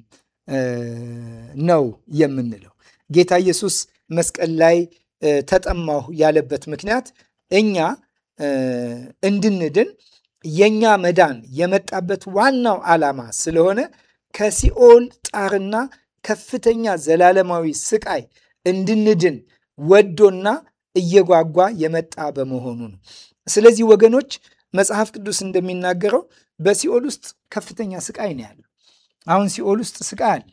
ነው የምንለው። ጌታ ኢየሱስ መስቀል ላይ ተጠማሁ ያለበት ምክንያት እኛ እንድንድን የኛ መዳን የመጣበት ዋናው ዓላማ ስለሆነ ከሲኦል ጣርና ከፍተኛ ዘላለማዊ ስቃይ እንድንድን ወዶና እየጓጓ የመጣ በመሆኑ ነው። ስለዚህ ወገኖች መጽሐፍ ቅዱስ እንደሚናገረው በሲኦል ውስጥ ከፍተኛ ስቃይ ነው ያለው። አሁን ሲኦል ውስጥ ስቃይ አለ።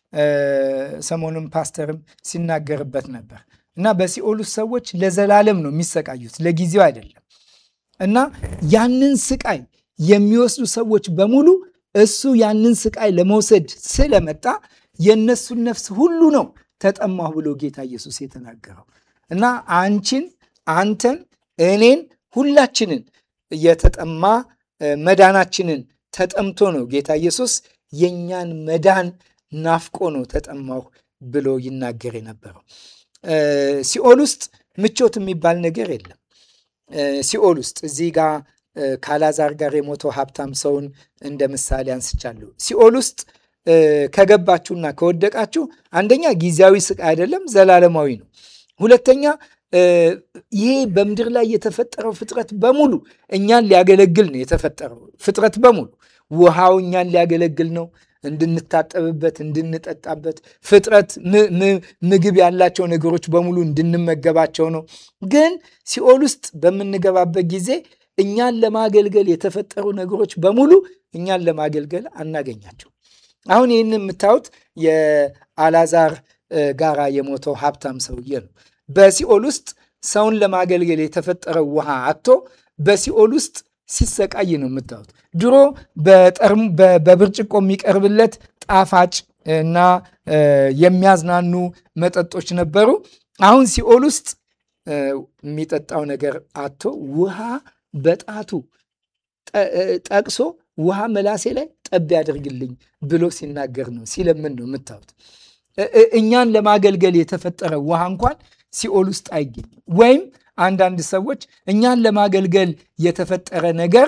ሰሞኑን ፓስተርም ሲናገርበት ነበር እና በሲኦል ውስጥ ሰዎች ለዘላለም ነው የሚሰቃዩት፣ ለጊዜው አይደለም። እና ያንን ስቃይ የሚወስዱ ሰዎች በሙሉ እሱ ያንን ስቃይ ለመውሰድ ስለመጣ የእነሱን ነፍስ ሁሉ ነው ተጠማሁ ብሎ ጌታ ኢየሱስ የተናገረው እና አንቺን፣ አንተን፣ እኔን ሁላችንን የተጠማ መዳናችንን ተጠምቶ ነው ጌታ ኢየሱስ የእኛን መዳን ናፍቆ ነው ተጠማሁ ብሎ ይናገር የነበረው። ሲኦል ውስጥ ምቾት የሚባል ነገር የለም። ሲኦል ውስጥ እዚህ ጋር ካላዛር ጋር የሞተው ሀብታም ሰውን እንደ ምሳሌ አንስቻለሁ። ሲኦል ውስጥ ከገባችሁና ከወደቃችሁ አንደኛ ጊዜያዊ ስቃይ አይደለም፣ ዘላለማዊ ነው። ሁለተኛ ይሄ በምድር ላይ የተፈጠረው ፍጥረት በሙሉ እኛን ሊያገለግል ነው የተፈጠረው ፍጥረት በሙሉ ውሃው እኛን ሊያገለግል ነው እንድንታጠብበት፣ እንድንጠጣበት ፍጥረት ምግብ ያላቸው ነገሮች በሙሉ እንድንመገባቸው ነው። ግን ሲኦል ውስጥ በምንገባበት ጊዜ እኛን ለማገልገል የተፈጠሩ ነገሮች በሙሉ እኛን ለማገልገል አናገኛቸው። አሁን ይህን የምታዩት የአላዛር ጋራ የሞተው ሀብታም ሰውዬ ነው። በሲኦል ውስጥ ሰውን ለማገልገል የተፈጠረው ውሃ አጥቶ በሲኦል ውስጥ ሲሰቃይ ነው የምታዩት። ድሮ በብርጭቆ የሚቀርብለት ጣፋጭ እና የሚያዝናኑ መጠጦች ነበሩ። አሁን ሲኦል ውስጥ የሚጠጣው ነገር አጥቶ ውሃ በጣቱ ጠቅሶ ውሃ መላሴ ላይ ጠብ ያደርግልኝ ብሎ ሲናገር ነው ሲለምን ነው የምታዩት። እኛን ለማገልገል የተፈጠረ ውሃ እንኳን ሲኦል ውስጥ አይገኝም። ወይም አንዳንድ ሰዎች እኛን ለማገልገል የተፈጠረ ነገር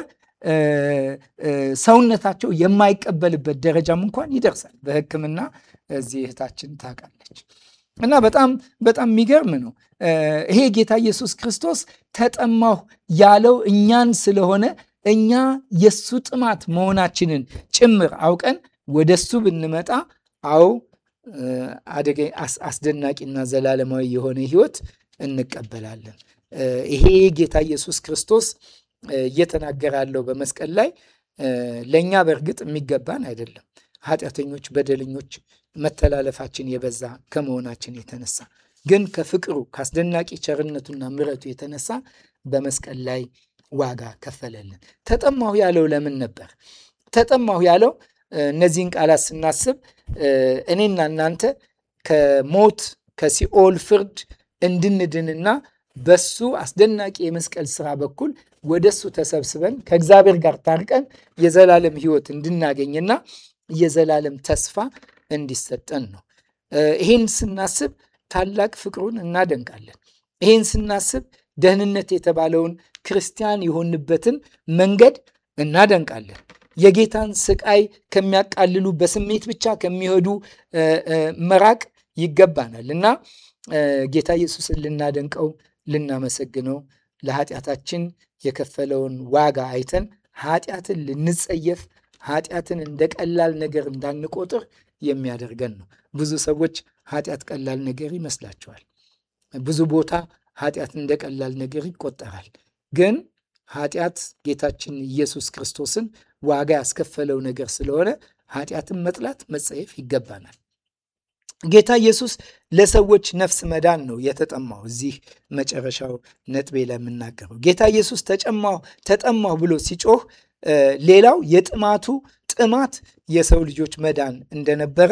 ሰውነታቸው የማይቀበልበት ደረጃም እንኳን ይደርሳል። በሕክምና እዚህ እህታችን ታውቃለች። እና በጣም በጣም የሚገርም ነው። ይሄ ጌታ ኢየሱስ ክርስቶስ ተጠማሁ ያለው እኛን ስለሆነ እኛ የሱ ጥማት መሆናችንን ጭምር አውቀን ወደ እሱ ብንመጣ አዎ አደገ አስደናቂና ዘላለማዊ የሆነ ህይወት እንቀበላለን። ይሄ ጌታ ኢየሱስ ክርስቶስ እየተናገረ ያለው በመስቀል ላይ ለእኛ በእርግጥ የሚገባን አይደለም። ኃጢአተኞች፣ በደለኞች፣ መተላለፋችን የበዛ ከመሆናችን የተነሳ ግን ከፍቅሩ ከአስደናቂ ቸርነቱና ምሕረቱ የተነሳ በመስቀል ላይ ዋጋ ከፈለልን። ተጠማሁ ያለው ለምን ነበር? ተጠማሁ ያለው እነዚህን ቃላት ስናስብ እኔና እናንተ ከሞት ከሲኦል ፍርድ እንድንድንና በሱ አስደናቂ የመስቀል ስራ በኩል ወደ እሱ ተሰብስበን ከእግዚአብሔር ጋር ታርቀን የዘላለም ሕይወት እንድናገኝና የዘላለም ተስፋ እንዲሰጠን ነው። ይህን ስናስብ ታላቅ ፍቅሩን እናደንቃለን። ይህን ስናስብ ደህንነት የተባለውን ክርስቲያን የሆንበትን መንገድ እናደንቃለን። የጌታን ስቃይ ከሚያቃልሉ በስሜት ብቻ ከሚሄዱ መራቅ ይገባናል እና ጌታ ኢየሱስን ልናደንቀው ልናመሰግነው ለኃጢአታችን የከፈለውን ዋጋ አይተን ኃጢአትን ልንጸየፍ ኃጢአትን እንደ ቀላል ነገር እንዳንቆጥር የሚያደርገን ነው። ብዙ ሰዎች ኃጢአት ቀላል ነገር ይመስላቸዋል። ብዙ ቦታ ኃጢአት እንደ ቀላል ነገር ይቆጠራል። ግን ኃጢአት ጌታችን ኢየሱስ ክርስቶስን ዋጋ ያስከፈለው ነገር ስለሆነ ኃጢአትን መጥላት መጸየፍ ይገባናል። ጌታ ኢየሱስ ለሰዎች ነፍስ መዳን ነው የተጠማው። እዚህ መጨረሻው ነጥቤ ላይ የምናገረው ጌታ ኢየሱስ ተጨማሁ ተጠማሁ ብሎ ሲጮህ ሌላው የጥማቱ ጥማት የሰው ልጆች መዳን እንደነበረ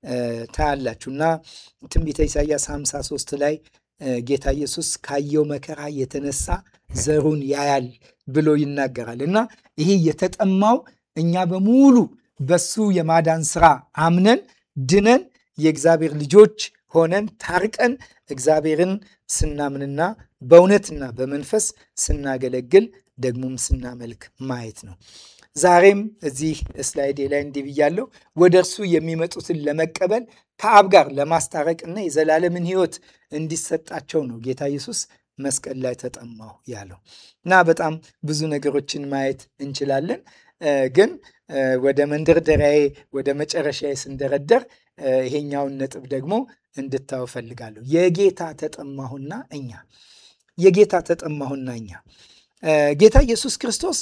ታያላችሁ እና ትንቢተ ኢሳያስ 53 ላይ ጌታ ኢየሱስ ካየው መከራ የተነሳ ዘሩን ያያል ብሎ ይናገራል እና ይሄ የተጠማው እኛ በሙሉ በሱ የማዳን ስራ አምነን ድነን የእግዚአብሔር ልጆች ሆነን ታርቀን እግዚአብሔርን ስናምንና በእውነትና በመንፈስ ስናገለግል ደግሞም ስናመልክ ማየት ነው። ዛሬም እዚህ ስላይዴ ላይ እንዲህ ብያለሁ። ወደ እርሱ የሚመጡትን ለመቀበል ከአብ ጋር ለማስታረቅና የዘላለምን ሕይወት እንዲሰጣቸው ነው ጌታ ኢየሱስ መስቀል ላይ ተጠማሁ ያለው እና በጣም ብዙ ነገሮችን ማየት እንችላለን። ግን ወደ መንደርደሪያዬ ወደ መጨረሻዬ ስንደረደር ይሄኛውን ነጥብ ደግሞ እንድታዩ ፈልጋለሁ። የጌታ ተጠማሁና እኛ የጌታ ተጠማሁና እኛ ጌታ ኢየሱስ ክርስቶስ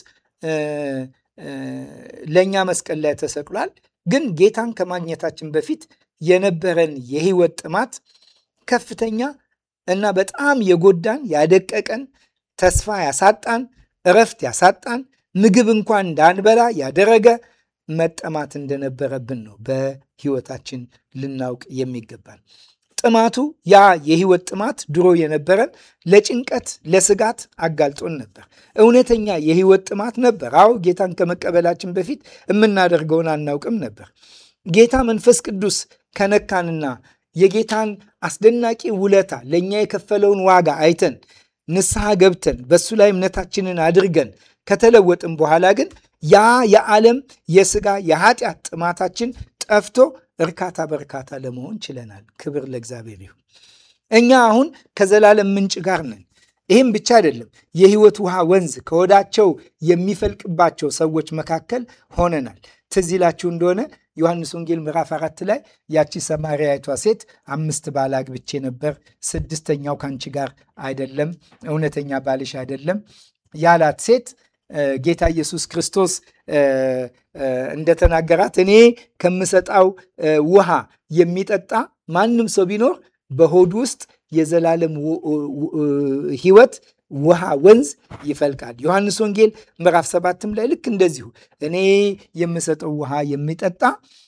ለእኛ መስቀል ላይ ተሰቅሏል። ግን ጌታን ከማግኘታችን በፊት የነበረን የህይወት ጥማት ከፍተኛ እና በጣም የጎዳን ያደቀቀን፣ ተስፋ ያሳጣን፣ እረፍት ያሳጣን፣ ምግብ እንኳን እንዳንበላ ያደረገ መጠማት እንደነበረብን ነው በህይወታችን ልናውቅ የሚገባን። ጥማቱ ያ የህይወት ጥማት ድሮ የነበረን ለጭንቀት ለስጋት አጋልጦን ነበር። እውነተኛ የህይወት ጥማት ነበር። አዎ ጌታን ከመቀበላችን በፊት የምናደርገውን አናውቅም ነበር። ጌታ መንፈስ ቅዱስ ከነካንና የጌታን አስደናቂ ውለታ ለእኛ የከፈለውን ዋጋ አይተን ንስሐ ገብተን በእሱ ላይ እምነታችንን አድርገን ከተለወጥን በኋላ ግን ያ የዓለም የስጋ የኃጢአት ጥማታችን ጠፍቶ እርካታ በእርካታ ለመሆን ችለናል። ክብር ለእግዚአብሔር ይሁን። እኛ አሁን ከዘላለም ምንጭ ጋር ነን። ይህም ብቻ አይደለም፣ የህይወት ውሃ ወንዝ ከወዳቸው የሚፈልቅባቸው ሰዎች መካከል ሆነናል። ትዝ ይላችሁ እንደሆነ ዮሐንስ ወንጌል ምዕራፍ አራት ላይ ያቺ ሰማርያዊቷ ሴት አምስት ባል አግብቼ ነበር፣ ስድስተኛው ከአንቺ ጋር አይደለም፣ እውነተኛ ባልሽ አይደለም ያላት ሴት ጌታ ኢየሱስ ክርስቶስ እንደተናገራት እኔ ከምሰጣው ውሃ የሚጠጣ ማንም ሰው ቢኖር በሆዱ ውስጥ የዘላለም ህይወት ውሃ ወንዝ ይፈልቃል። ዮሐንስ ወንጌል ምዕራፍ ሰባትም ላይ ልክ እንደዚሁ እኔ የምሰጠው ውሃ የሚጠጣ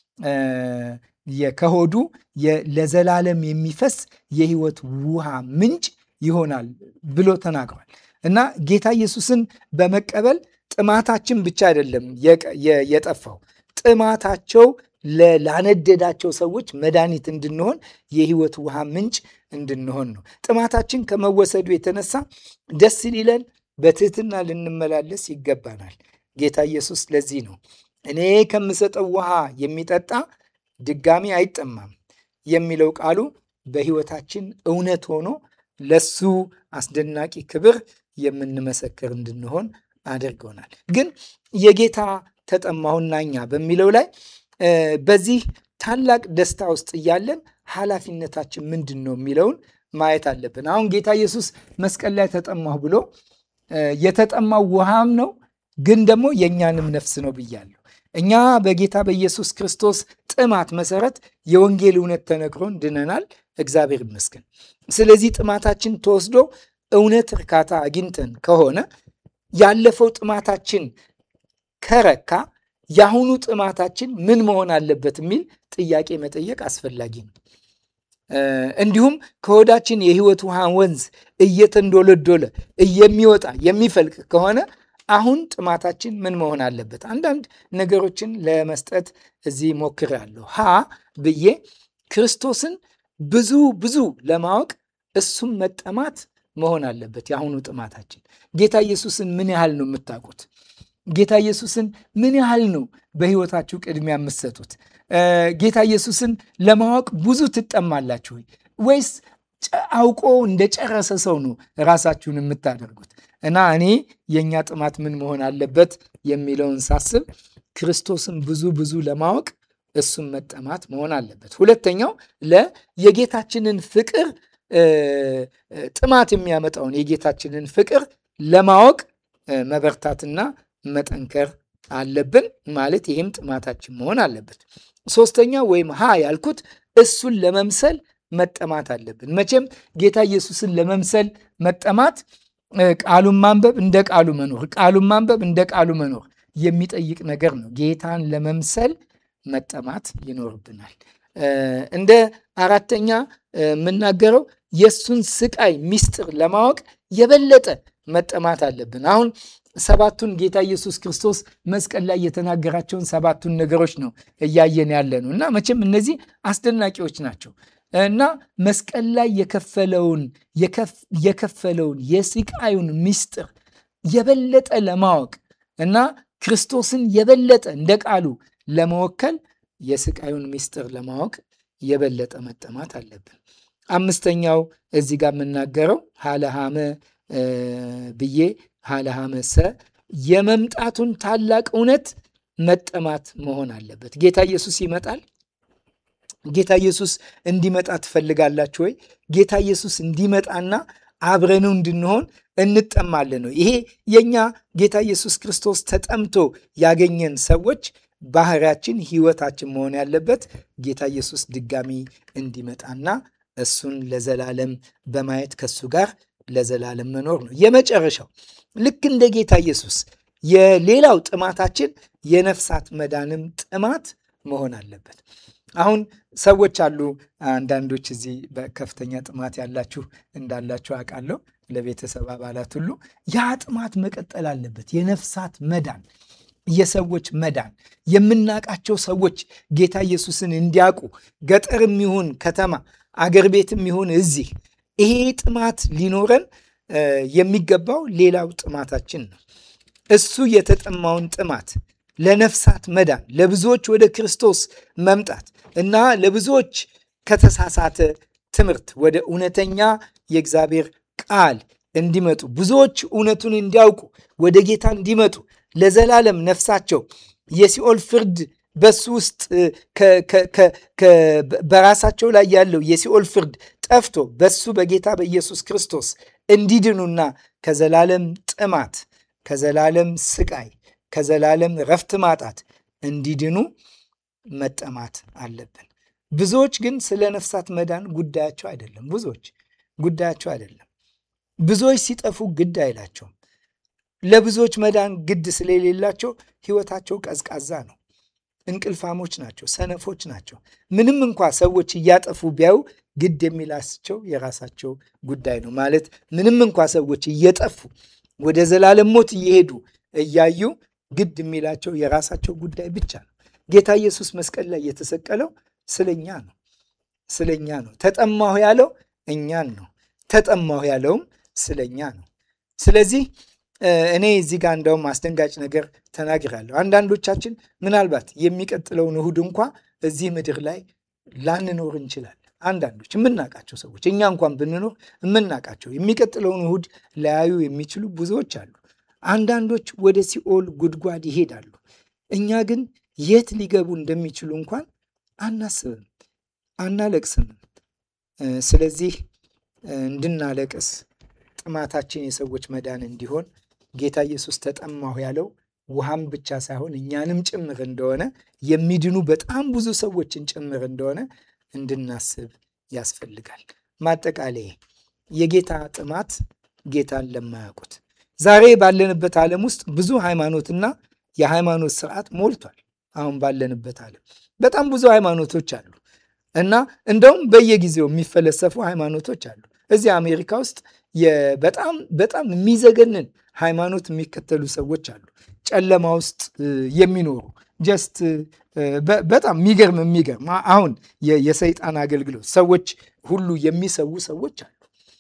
ከሆዱ ለዘላለም የሚፈስ የህይወት ውሃ ምንጭ ይሆናል ብሎ ተናግሯል። እና ጌታ ኢየሱስን በመቀበል ጥማታችን ብቻ አይደለም የጠፋው ጥማታቸው ላነደዳቸው ሰዎች መድኃኒት እንድንሆን የህይወት ውሃ ምንጭ እንድንሆን ነው። ጥማታችን ከመወሰዱ የተነሳ ደስ ሊለን በትህትና ልንመላለስ ይገባናል። ጌታ ኢየሱስ ለዚህ ነው እኔ ከምሰጠው ውሃ የሚጠጣ ድጋሚ አይጠማም የሚለው ቃሉ በህይወታችን እውነት ሆኖ ለሱ አስደናቂ ክብር የምንመሰክር እንድንሆን አድርገውናል። ግን የጌታ ተጠማሁና እኛ በሚለው ላይ በዚህ ታላቅ ደስታ ውስጥ እያለን ኃላፊነታችን ምንድን ነው የሚለውን ማየት አለብን። አሁን ጌታ ኢየሱስ መስቀል ላይ ተጠማሁ ብሎ የተጠማው ውሃም ነው፣ ግን ደግሞ የእኛንም ነፍስ ነው ብያለሁ። እኛ በጌታ በኢየሱስ ክርስቶስ ጥማት መሰረት የወንጌል እውነት ተነግሮን ድነናል። እግዚአብሔር ይመስገን። ስለዚህ ጥማታችን ተወስዶ እውነት እርካታ አግኝተን ከሆነ ያለፈው ጥማታችን ከረካ የአሁኑ ጥማታችን ምን መሆን አለበት የሚል ጥያቄ መጠየቅ አስፈላጊ ነው። እንዲሁም ከሆዳችን የሕይወት ውሃ ወንዝ እየተንዶለዶለ የሚወጣ የሚፈልቅ ከሆነ አሁን ጥማታችን ምን መሆን አለበት? አንዳንድ ነገሮችን ለመስጠት እዚህ ሞክሬያለሁ። ሀ ብዬ ክርስቶስን ብዙ ብዙ ለማወቅ እሱም መጠማት መሆን አለበት። የአሁኑ ጥማታችን ጌታ ኢየሱስን ምን ያህል ነው የምታውቁት? ጌታ ኢየሱስን ምን ያህል ነው በሕይወታችሁ ቅድሚያ የምትሰጡት? ጌታ ኢየሱስን ለማወቅ ብዙ ትጠማላችሁ ወይ ወይስ አውቆ እንደጨረሰ ሰው ነው ራሳችሁን የምታደርጉት? እና እኔ የእኛ ጥማት ምን መሆን አለበት የሚለውን ሳስብ ክርስቶስን ብዙ ብዙ ለማወቅ እሱን መጠማት መሆን አለበት። ሁለተኛው ለ የጌታችንን ፍቅር ጥማት የሚያመጣውን የጌታችንን ፍቅር ለማወቅ መበርታትና መጠንከር አለብን ማለት ይህም ጥማታችን መሆን አለበት። ሶስተኛ ወይም ሀ ያልኩት እሱን ለመምሰል መጠማት አለብን። መቼም ጌታ ኢየሱስን ለመምሰል መጠማት ቃሉን ማንበብ እንደ ቃሉ መኖር፣ ቃሉን ማንበብ እንደ ቃሉ መኖር የሚጠይቅ ነገር ነው። ጌታን ለመምሰል መጠማት ይኖርብናል። እንደ አራተኛ የምናገረው የእሱን ስቃይ ሚስጥር ለማወቅ የበለጠ መጠማት አለብን። አሁን ሰባቱን ጌታ ኢየሱስ ክርስቶስ መስቀል ላይ የተናገራቸውን ሰባቱን ነገሮች ነው እያየን ያለ ነው እና መቼም እነዚህ አስደናቂዎች ናቸው እና መስቀል ላይ የከፈለውን የከፈለውን የስቃዩን ሚስጥር የበለጠ ለማወቅ እና ክርስቶስን የበለጠ እንደ ቃሉ ለመወከል የስቃዩን ሚስጥር ለማወቅ የበለጠ መጠማት አለብን። አምስተኛው እዚህ ጋር የምናገረው ሀለሃመ ብዬ ሀለሃመ ሰ የመምጣቱን ታላቅ እውነት መጠማት መሆን አለበት። ጌታ ኢየሱስ ይመጣል። ጌታ ኢየሱስ እንዲመጣ ትፈልጋላችሁ ወይ? ጌታ ኢየሱስ እንዲመጣና አብረነው እንድንሆን እንጠማለን ነው። ይሄ የኛ ጌታ ኢየሱስ ክርስቶስ ተጠምቶ ያገኘን ሰዎች ባህሪያችን፣ ህይወታችን መሆን ያለበት ጌታ ኢየሱስ ድጋሚ እንዲመጣና እሱን ለዘላለም በማየት ከሱ ጋር ለዘላለም መኖር ነው። የመጨረሻው ልክ እንደ ጌታ ኢየሱስ የሌላው ጥማታችን የነፍሳት መዳንም ጥማት መሆን አለበት። አሁን ሰዎች አሉ። አንዳንዶች እዚህ በከፍተኛ ጥማት ያላችሁ እንዳላችሁ አውቃለሁ። ለቤተሰብ አባላት ሁሉ ያ ጥማት መቀጠል አለበት። የነፍሳት መዳን፣ የሰዎች መዳን፣ የምናውቃቸው ሰዎች ጌታ ኢየሱስን እንዲያውቁ ገጠርም ይሁን ከተማ፣ አገር ቤትም ይሁን እዚህ ይሄ ጥማት ሊኖረን የሚገባው ሌላው ጥማታችን ነው። እሱ የተጠማውን ጥማት ለነፍሳት መዳን፣ ለብዙዎች ወደ ክርስቶስ መምጣት እና ለብዙዎች ከተሳሳተ ትምህርት ወደ እውነተኛ የእግዚአብሔር ቃል እንዲመጡ ብዙዎች እውነቱን እንዲያውቁ ወደ ጌታ እንዲመጡ ለዘላለም ነፍሳቸው የሲኦል ፍርድ በሱ ውስጥ በራሳቸው ላይ ያለው የሲኦል ፍርድ ጠፍቶ በሱ በጌታ በኢየሱስ ክርስቶስ እንዲድኑና ከዘላለም ጥማት፣ ከዘላለም ስቃይ፣ ከዘላለም ረፍት ማጣት እንዲድኑ መጠማት አለብን። ብዙዎች ግን ስለ ነፍሳት መዳን ጉዳያቸው አይደለም። ብዙዎች ጉዳያቸው አይደለም። ብዙዎች ሲጠፉ ግድ አይላቸውም። ለብዙዎች መዳን ግድ ስለሌላቸው ሕይወታቸው ቀዝቃዛ ነው። እንቅልፋሞች ናቸው። ሰነፎች ናቸው። ምንም እንኳ ሰዎች እያጠፉ ቢያዩ ግድ የሚላቸው የራሳቸው ጉዳይ ነው። ማለት ምንም እንኳ ሰዎች እየጠፉ ወደ ዘላለም ሞት እየሄዱ እያዩ ግድ የሚላቸው የራሳቸው ጉዳይ ብቻ ነው። ጌታ ኢየሱስ መስቀል ላይ የተሰቀለው ስለኛ ነው። ስለኛ ነው። ተጠማሁ ያለው እኛን ነው። ተጠማሁ ያለውም ስለኛ ነው። ስለዚህ እኔ እዚህ ጋር እንደውም አስደንጋጭ ነገር ተናግራለሁ። አንዳንዶቻችን ምናልባት የሚቀጥለውን እሁድ እንኳ እዚህ ምድር ላይ ላንኖር እንችላለን። አንዳንዶች የምናውቃቸው ሰዎች እኛ እንኳን ብንኖር የምናውቃቸው የሚቀጥለውን እሁድ ላያዩ የሚችሉ ብዙዎች አሉ። አንዳንዶች ወደ ሲኦል ጉድጓድ ይሄዳሉ። እኛ ግን የት ሊገቡ እንደሚችሉ እንኳን አናስብም፣ አናለቅስም። ስለዚህ እንድናለቅስ ጥማታችን የሰዎች መዳን እንዲሆን ጌታ ኢየሱስ ተጠማሁ ያለው ውሃም ብቻ ሳይሆን እኛንም ጭምር እንደሆነ የሚድኑ በጣም ብዙ ሰዎችን ጭምር እንደሆነ እንድናስብ ያስፈልጋል። ማጠቃለያ የጌታ ጥማት ጌታን ለማያውቁት ዛሬ ባለንበት ዓለም ውስጥ ብዙ ሃይማኖትና የሃይማኖት ስርዓት ሞልቷል። አሁን ባለንበት ዓለም በጣም ብዙ ሃይማኖቶች አሉ እና እንደውም በየጊዜው የሚፈለሰፉ ሃይማኖቶች አሉ። እዚህ አሜሪካ ውስጥ በጣም በጣም የሚዘገንን ሃይማኖት የሚከተሉ ሰዎች አሉ። ጨለማ ውስጥ የሚኖሩ ጀስት በጣም የሚገርም የሚገርም አሁን የሰይጣን አገልግሎት ሰዎች ሁሉ የሚሰዉ ሰዎች አሉ።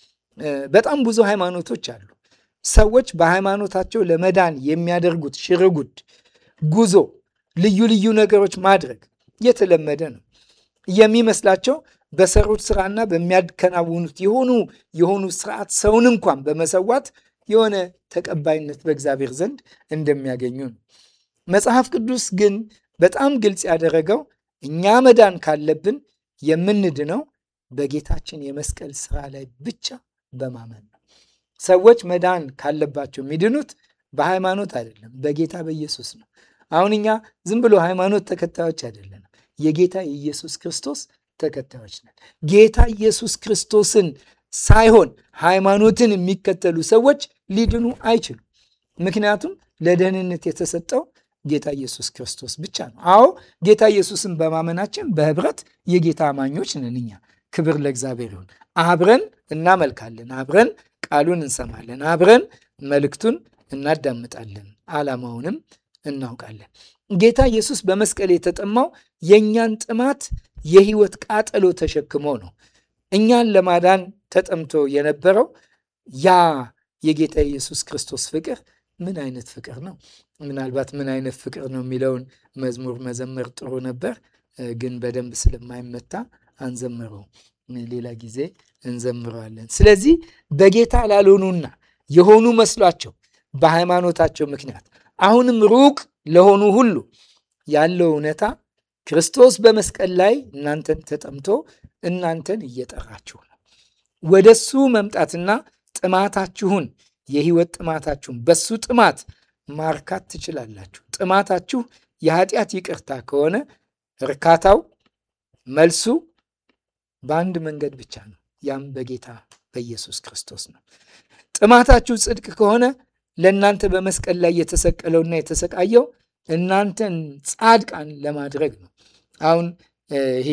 በጣም ብዙ ሃይማኖቶች አሉ። ሰዎች በሃይማኖታቸው ለመዳን የሚያደርጉት ሽርጉድ፣ ጉዞ፣ ልዩ ልዩ ነገሮች ማድረግ የተለመደ ነው የሚመስላቸው በሰሩት ስራና በሚያከናውኑት የሆኑ የሆኑ ስርዓት ሰውን እንኳን በመሰዋት የሆነ ተቀባይነት በእግዚአብሔር ዘንድ እንደሚያገኙ ነው። መጽሐፍ ቅዱስ ግን በጣም ግልጽ ያደረገው እኛ መዳን ካለብን የምንድነው በጌታችን የመስቀል ስራ ላይ ብቻ በማመን ነው። ሰዎች መዳን ካለባቸው የሚድኑት በሃይማኖት አይደለም፣ በጌታ በኢየሱስ ነው። አሁን እኛ ዝም ብሎ ሃይማኖት ተከታዮች አይደለንም፣ የጌታ የኢየሱስ ክርስቶስ ተከታዮች ነን። ጌታ ኢየሱስ ክርስቶስን ሳይሆን ሃይማኖትን የሚከተሉ ሰዎች ሊድኑ አይችሉም። ምክንያቱም ለደህንነት የተሰጠው ጌታ ኢየሱስ ክርስቶስ ብቻ ነው። አዎ ጌታ ኢየሱስን በማመናችን በህብረት የጌታ አማኞች ነን እኛ። ክብር ለእግዚአብሔር ይሁን። አብረን እናመልካለን፣ አብረን ቃሉን እንሰማለን፣ አብረን መልእክቱን እናዳምጣለን፣ ዓላማውንም እናውቃለን። ጌታ ኢየሱስ በመስቀል የተጠማው የእኛን ጥማት የህይወት ቃጠሎ ተሸክሞ ነው። እኛን ለማዳን ተጠምቶ የነበረው ያ የጌታ ኢየሱስ ክርስቶስ ፍቅር ምን አይነት ፍቅር ነው? ምናልባት ምን አይነት ፍቅር ነው የሚለውን መዝሙር መዘመር ጥሩ ነበር፣ ግን በደንብ ስለማይመታ አንዘምረው። ሌላ ጊዜ እንዘምረዋለን። ስለዚህ በጌታ ላልሆኑና የሆኑ መስሏቸው በሃይማኖታቸው ምክንያት አሁንም ሩቅ ለሆኑ ሁሉ ያለው እውነታ ክርስቶስ በመስቀል ላይ እናንተን ተጠምቶ እናንተን እየጠራችሁ ነው። ወደሱ መምጣትና ጥማታችሁን የህይወት ጥማታችሁን በሱ ጥማት ማርካት ትችላላችሁ። ጥማታችሁ የኃጢአት ይቅርታ ከሆነ እርካታው መልሱ በአንድ መንገድ ብቻ ነው። ያም በጌታ በኢየሱስ ክርስቶስ ነው። ጥማታችሁ ጽድቅ ከሆነ ለእናንተ በመስቀል ላይ የተሰቀለውና የተሰቃየው እናንተን ጻድቃን ለማድረግ ነው። አሁን ይሄ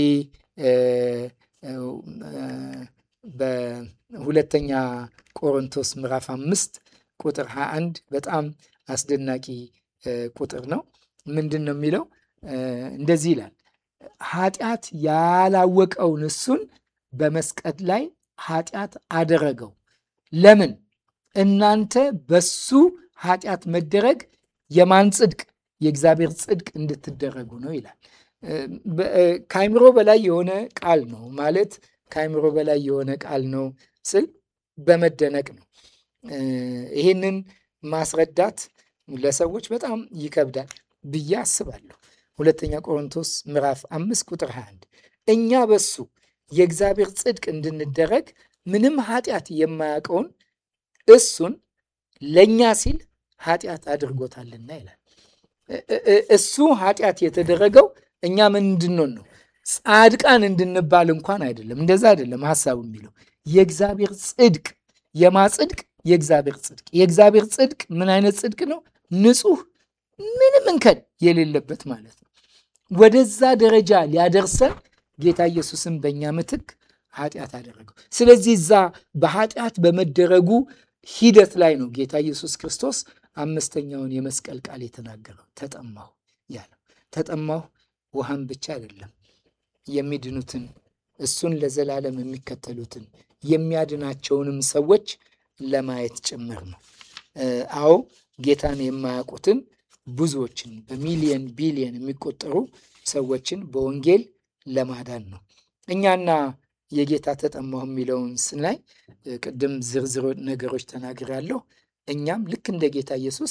በሁለተኛ ቆሮንቶስ ምዕራፍ አምስት ቁጥር 21 በጣም አስደናቂ ቁጥር ነው። ምንድን ነው የሚለው? እንደዚህ ይላል፣ ኃጢአት ያላወቀውን እሱን በመስቀል ላይ ኃጢአት አደረገው። ለምን? እናንተ በሱ ኃጢአት መደረግ የማን ጽድቅ? የእግዚአብሔር ጽድቅ እንድትደረጉ ነው ይላል። ከአይምሮ በላይ የሆነ ቃል ነው ማለት ከአይምሮ በላይ የሆነ ቃል ነው ስል በመደነቅ ነው። ይህንን ማስረዳት ለሰዎች በጣም ይከብዳል ብዬ አስባለሁ። ሁለተኛ ቆሮንቶስ ምዕራፍ አምስት ቁጥር 21 እኛ በሱ የእግዚአብሔር ጽድቅ እንድንደረግ ምንም ኃጢአት የማያውቀውን እሱን ለእኛ ሲል ኃጢአት አድርጎታልና ይላል። እሱ ኃጢአት የተደረገው እኛ ምን እንድንሆን ነው? ጻድቃን እንድንባል እንኳን አይደለም። እንደዛ አይደለም ሀሳቡ የሚለው የእግዚአብሔር ጽድቅ የማ ጽድቅ? የእግዚአብሔር ጽድቅ። የእግዚአብሔር ጽድቅ ምን አይነት ጽድቅ ነው? ንጹሕ፣ ምንም እንከን የሌለበት ማለት ነው። ወደዛ ደረጃ ሊያደርሰን ጌታ ኢየሱስን በእኛ ምትክ ኃጢአት አደረገው። ስለዚህ እዛ በኃጢአት በመደረጉ ሂደት ላይ ነው ጌታ ኢየሱስ ክርስቶስ አምስተኛውን የመስቀል ቃል የተናገረው ተጠማሁ ያለው። ተጠማሁ ውሃን ብቻ አይደለም የሚድኑትን እሱን ለዘላለም የሚከተሉትን የሚያድናቸውንም ሰዎች ለማየት ጭምር ነው። አዎ ጌታን የማያውቁትን ብዙዎችን በሚሊየን ቢሊየን የሚቆጠሩ ሰዎችን በወንጌል ለማዳን ነው። እኛና የጌታ ተጠማሁ የሚለውን ስናይ ቅድም ዝርዝር ነገሮች ተናግሬያለሁ። እኛም ልክ እንደ ጌታ ኢየሱስ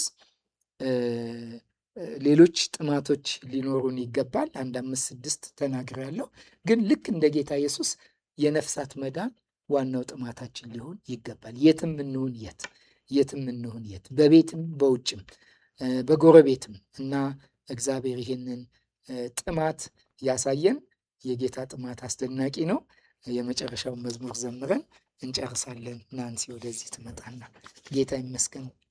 ሌሎች ጥማቶች ሊኖሩን ይገባል። አንድ አምስት ስድስት ተናግሬያለሁ። ግን ልክ እንደ ጌታ ኢየሱስ የነፍሳት መዳን ዋናው ጥማታችን ሊሆን ይገባል። የትም እንሁን የት የትም እንሁን የት በቤትም በውጭም በጎረቤትም እና እግዚአብሔር ይህንን ጥማት ያሳየን። የጌታ ጥማት አስደናቂ ነው። የመጨረሻውን መዝሙር ዘምረን እንጨርሳለን። ናንሲ ወደዚህ ትመጣና ጌታ ይመስገን